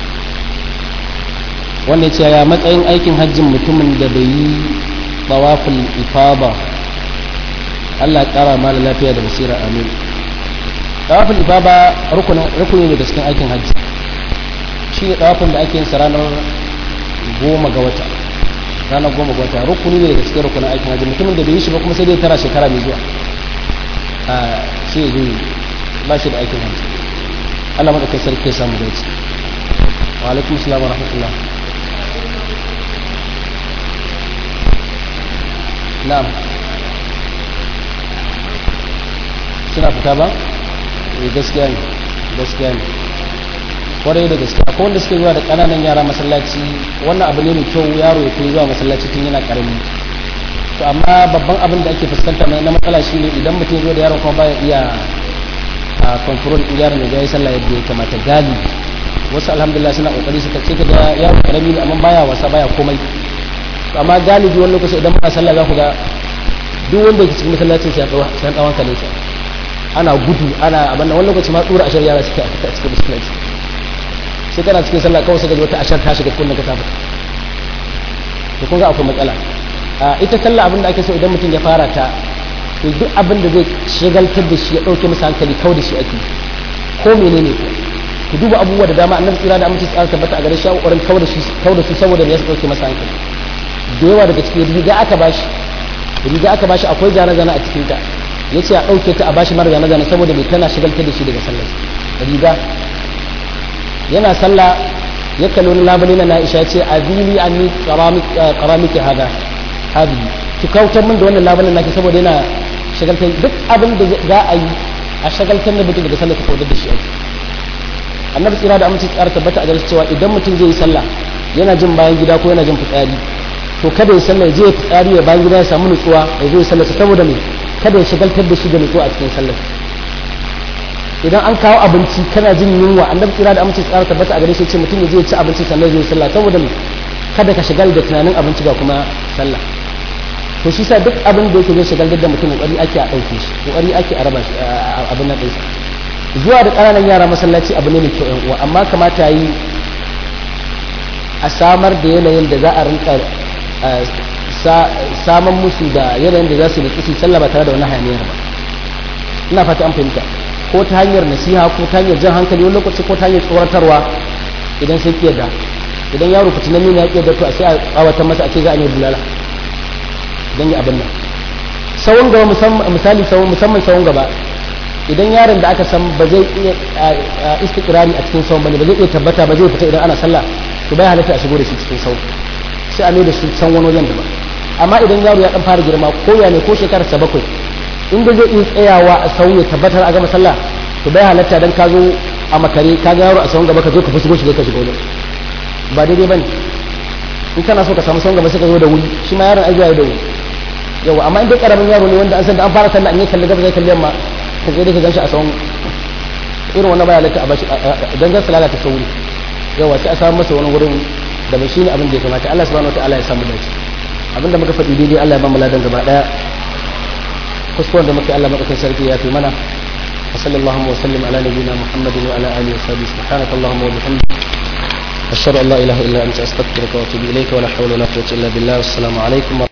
wanda ya ce ya matsayin aikin hajjin mutumin da bai yi tawaful ifaba Allah ya kara mala lafiya da basira amin tawafin ibaba rukuni ne da cikin aikin hajji shi ne tawafin da ake yin sa ranar goma ga wata ranar goma ga wata rukuni ne da cikin rukunin aikin hajji mutumin da bai yi shi ba kuma sai dai tara shekara mai zuwa a sai ya zo ba shi da aikin hajji Allah maɗaukai sarki ya samu dace wa alaikum salam wa rahmatullah na'am suna fita ba eh gaskiya ne gaskiya ne kwarai da gaskiya akwai wanda suke zuwa da ƙananan yara masallaci wannan abu ne mai kyau yaro ya kai zuwa masallaci tun yana ƙarami to amma babban abin da ake fuskanta na matsala shi ne idan mutum zo da yaron kuma baya iya a control din yaron ya yi sallah yadda ya kamata gali wasu alhamdulillah suna kokari suka ce ga yaro karami ne amma baya wasa baya komai amma galibi wani lokaci idan muna sallah za ku ga duk wanda ke cikin masallacin sai an tsawon kalin sa ana gudu ana abin wani lokaci ma tsura ashar yara suke a cikin musulunci sai kana cikin sallah kawai sai ga wata ashar ta shiga kunnen ka ta fita to kun ga akwai matsala ita sallah abin da ake so idan mutum ya fara ta to duk abin da zai shagaltar da shi ya dauke masa hankali kawai da shi ake ko menene ko ku duba abubuwa da dama annabi tsira da aminci tsara tabbata a gare shi kokarin kawai da shi kawai da su saboda me ya dauke masa hankali da yawa daga cikin riga aka bashi riga aka bashi akwai zane-zane a cikin ta ya ce a ɗauke ta a bashi mara zane-zane saboda mai tana shigaltar da shi daga sallar riga yana sallah ya kalli wani labari na na'isha ce a zili an ni karamiki hada hadi ki kautar min da wannan labarin naki saboda yana shagaltar duk abin da za a yi a shagaltar da mutum daga sallar ta kaudar da shi ake annabi tsira da amince tsara tabbata a gare cewa idan mutum zai yi sallah yana jin bayan gida ko yana jin fitsari to kada ya sallah ya je ya fitsari ya bayan gida ya samu nutsuwa ya zo ya sallarsa saboda me kada ya shagaltar da shi da nutsuwa a cikin sallar idan an kawo abinci kana jin yunwa annabi kira da amince tsara tabbata a gare shi ce mutum ya je ya ci abinci sannan zai sallah saboda kada ka shigar da tunanin abinci ga kuma sallah to shi sa duk abin da yake zai shigar da mutum kokari ake a ɗauke shi kokari ake a raba shi abin nan ɗinsa zuwa da ƙananan yara masallaci abu ne mai kyau yan uwa amma kamata yi a samar da yanayin da za a rinka saman musu da yanayin da za su da kisi sallah ba tare da wani hayaniyar ba ina fata an fahimta ko ta hanyar nasiha ko ta hanyar jan hankali wani lokaci ko ta hanyar tsoratarwa idan sai kiyar da idan yaro fitinan nuna ya kiyar da to a sai a tsawatan masa a ce za a yi bulala don yi abin nan sawun gaba misali sawun musamman sawun gaba idan yaron da aka san ba zai iya istikrari a cikin sawun bane ba zai iya tabbata ba zai fita idan ana sallah to bai halatta a shigo da shi cikin sawun sai a mai da shi can wani wajen daban amma idan yaro ya dan fara girma ko ya ne ko shekararsa bakwai inda zai iya tsayawa a sau ya tabbatar a gama sallah to bai halatta dan ka zo a makare ka ga yaro a sawun gaba ka zo ka fi shigo shi ka shigo ba daidai bane in kana so ka samu sawun gaba sai ka zo da wuri shi ma yaron ajiya da wuri yawa amma in dai karamin yaro ne wanda an san da an fara sallah an yi kalli gaba zai kalli yamma ka sai dai ka ganshi a sawun irin wannan baya halatta a bashi dan zan lalata sauri yawa sai a samu masa wani wurin da bai shine abin da ya kamata Allah subhanahu wataala ya samu dace abinda muka faɗi daidai Allah ya ba mu ladan gaba daya kuskuren da muka Allah madaukakin sarki ya fi mana وصلى اللهم وسلم على نبينا محمد وعلى اله وصحبه سبحانك اللهم وبحمدك اشهد ان لا اله الا انت استغفرك واتوب اليك ولا حول ولا قوه الا بالله والسلام عليكم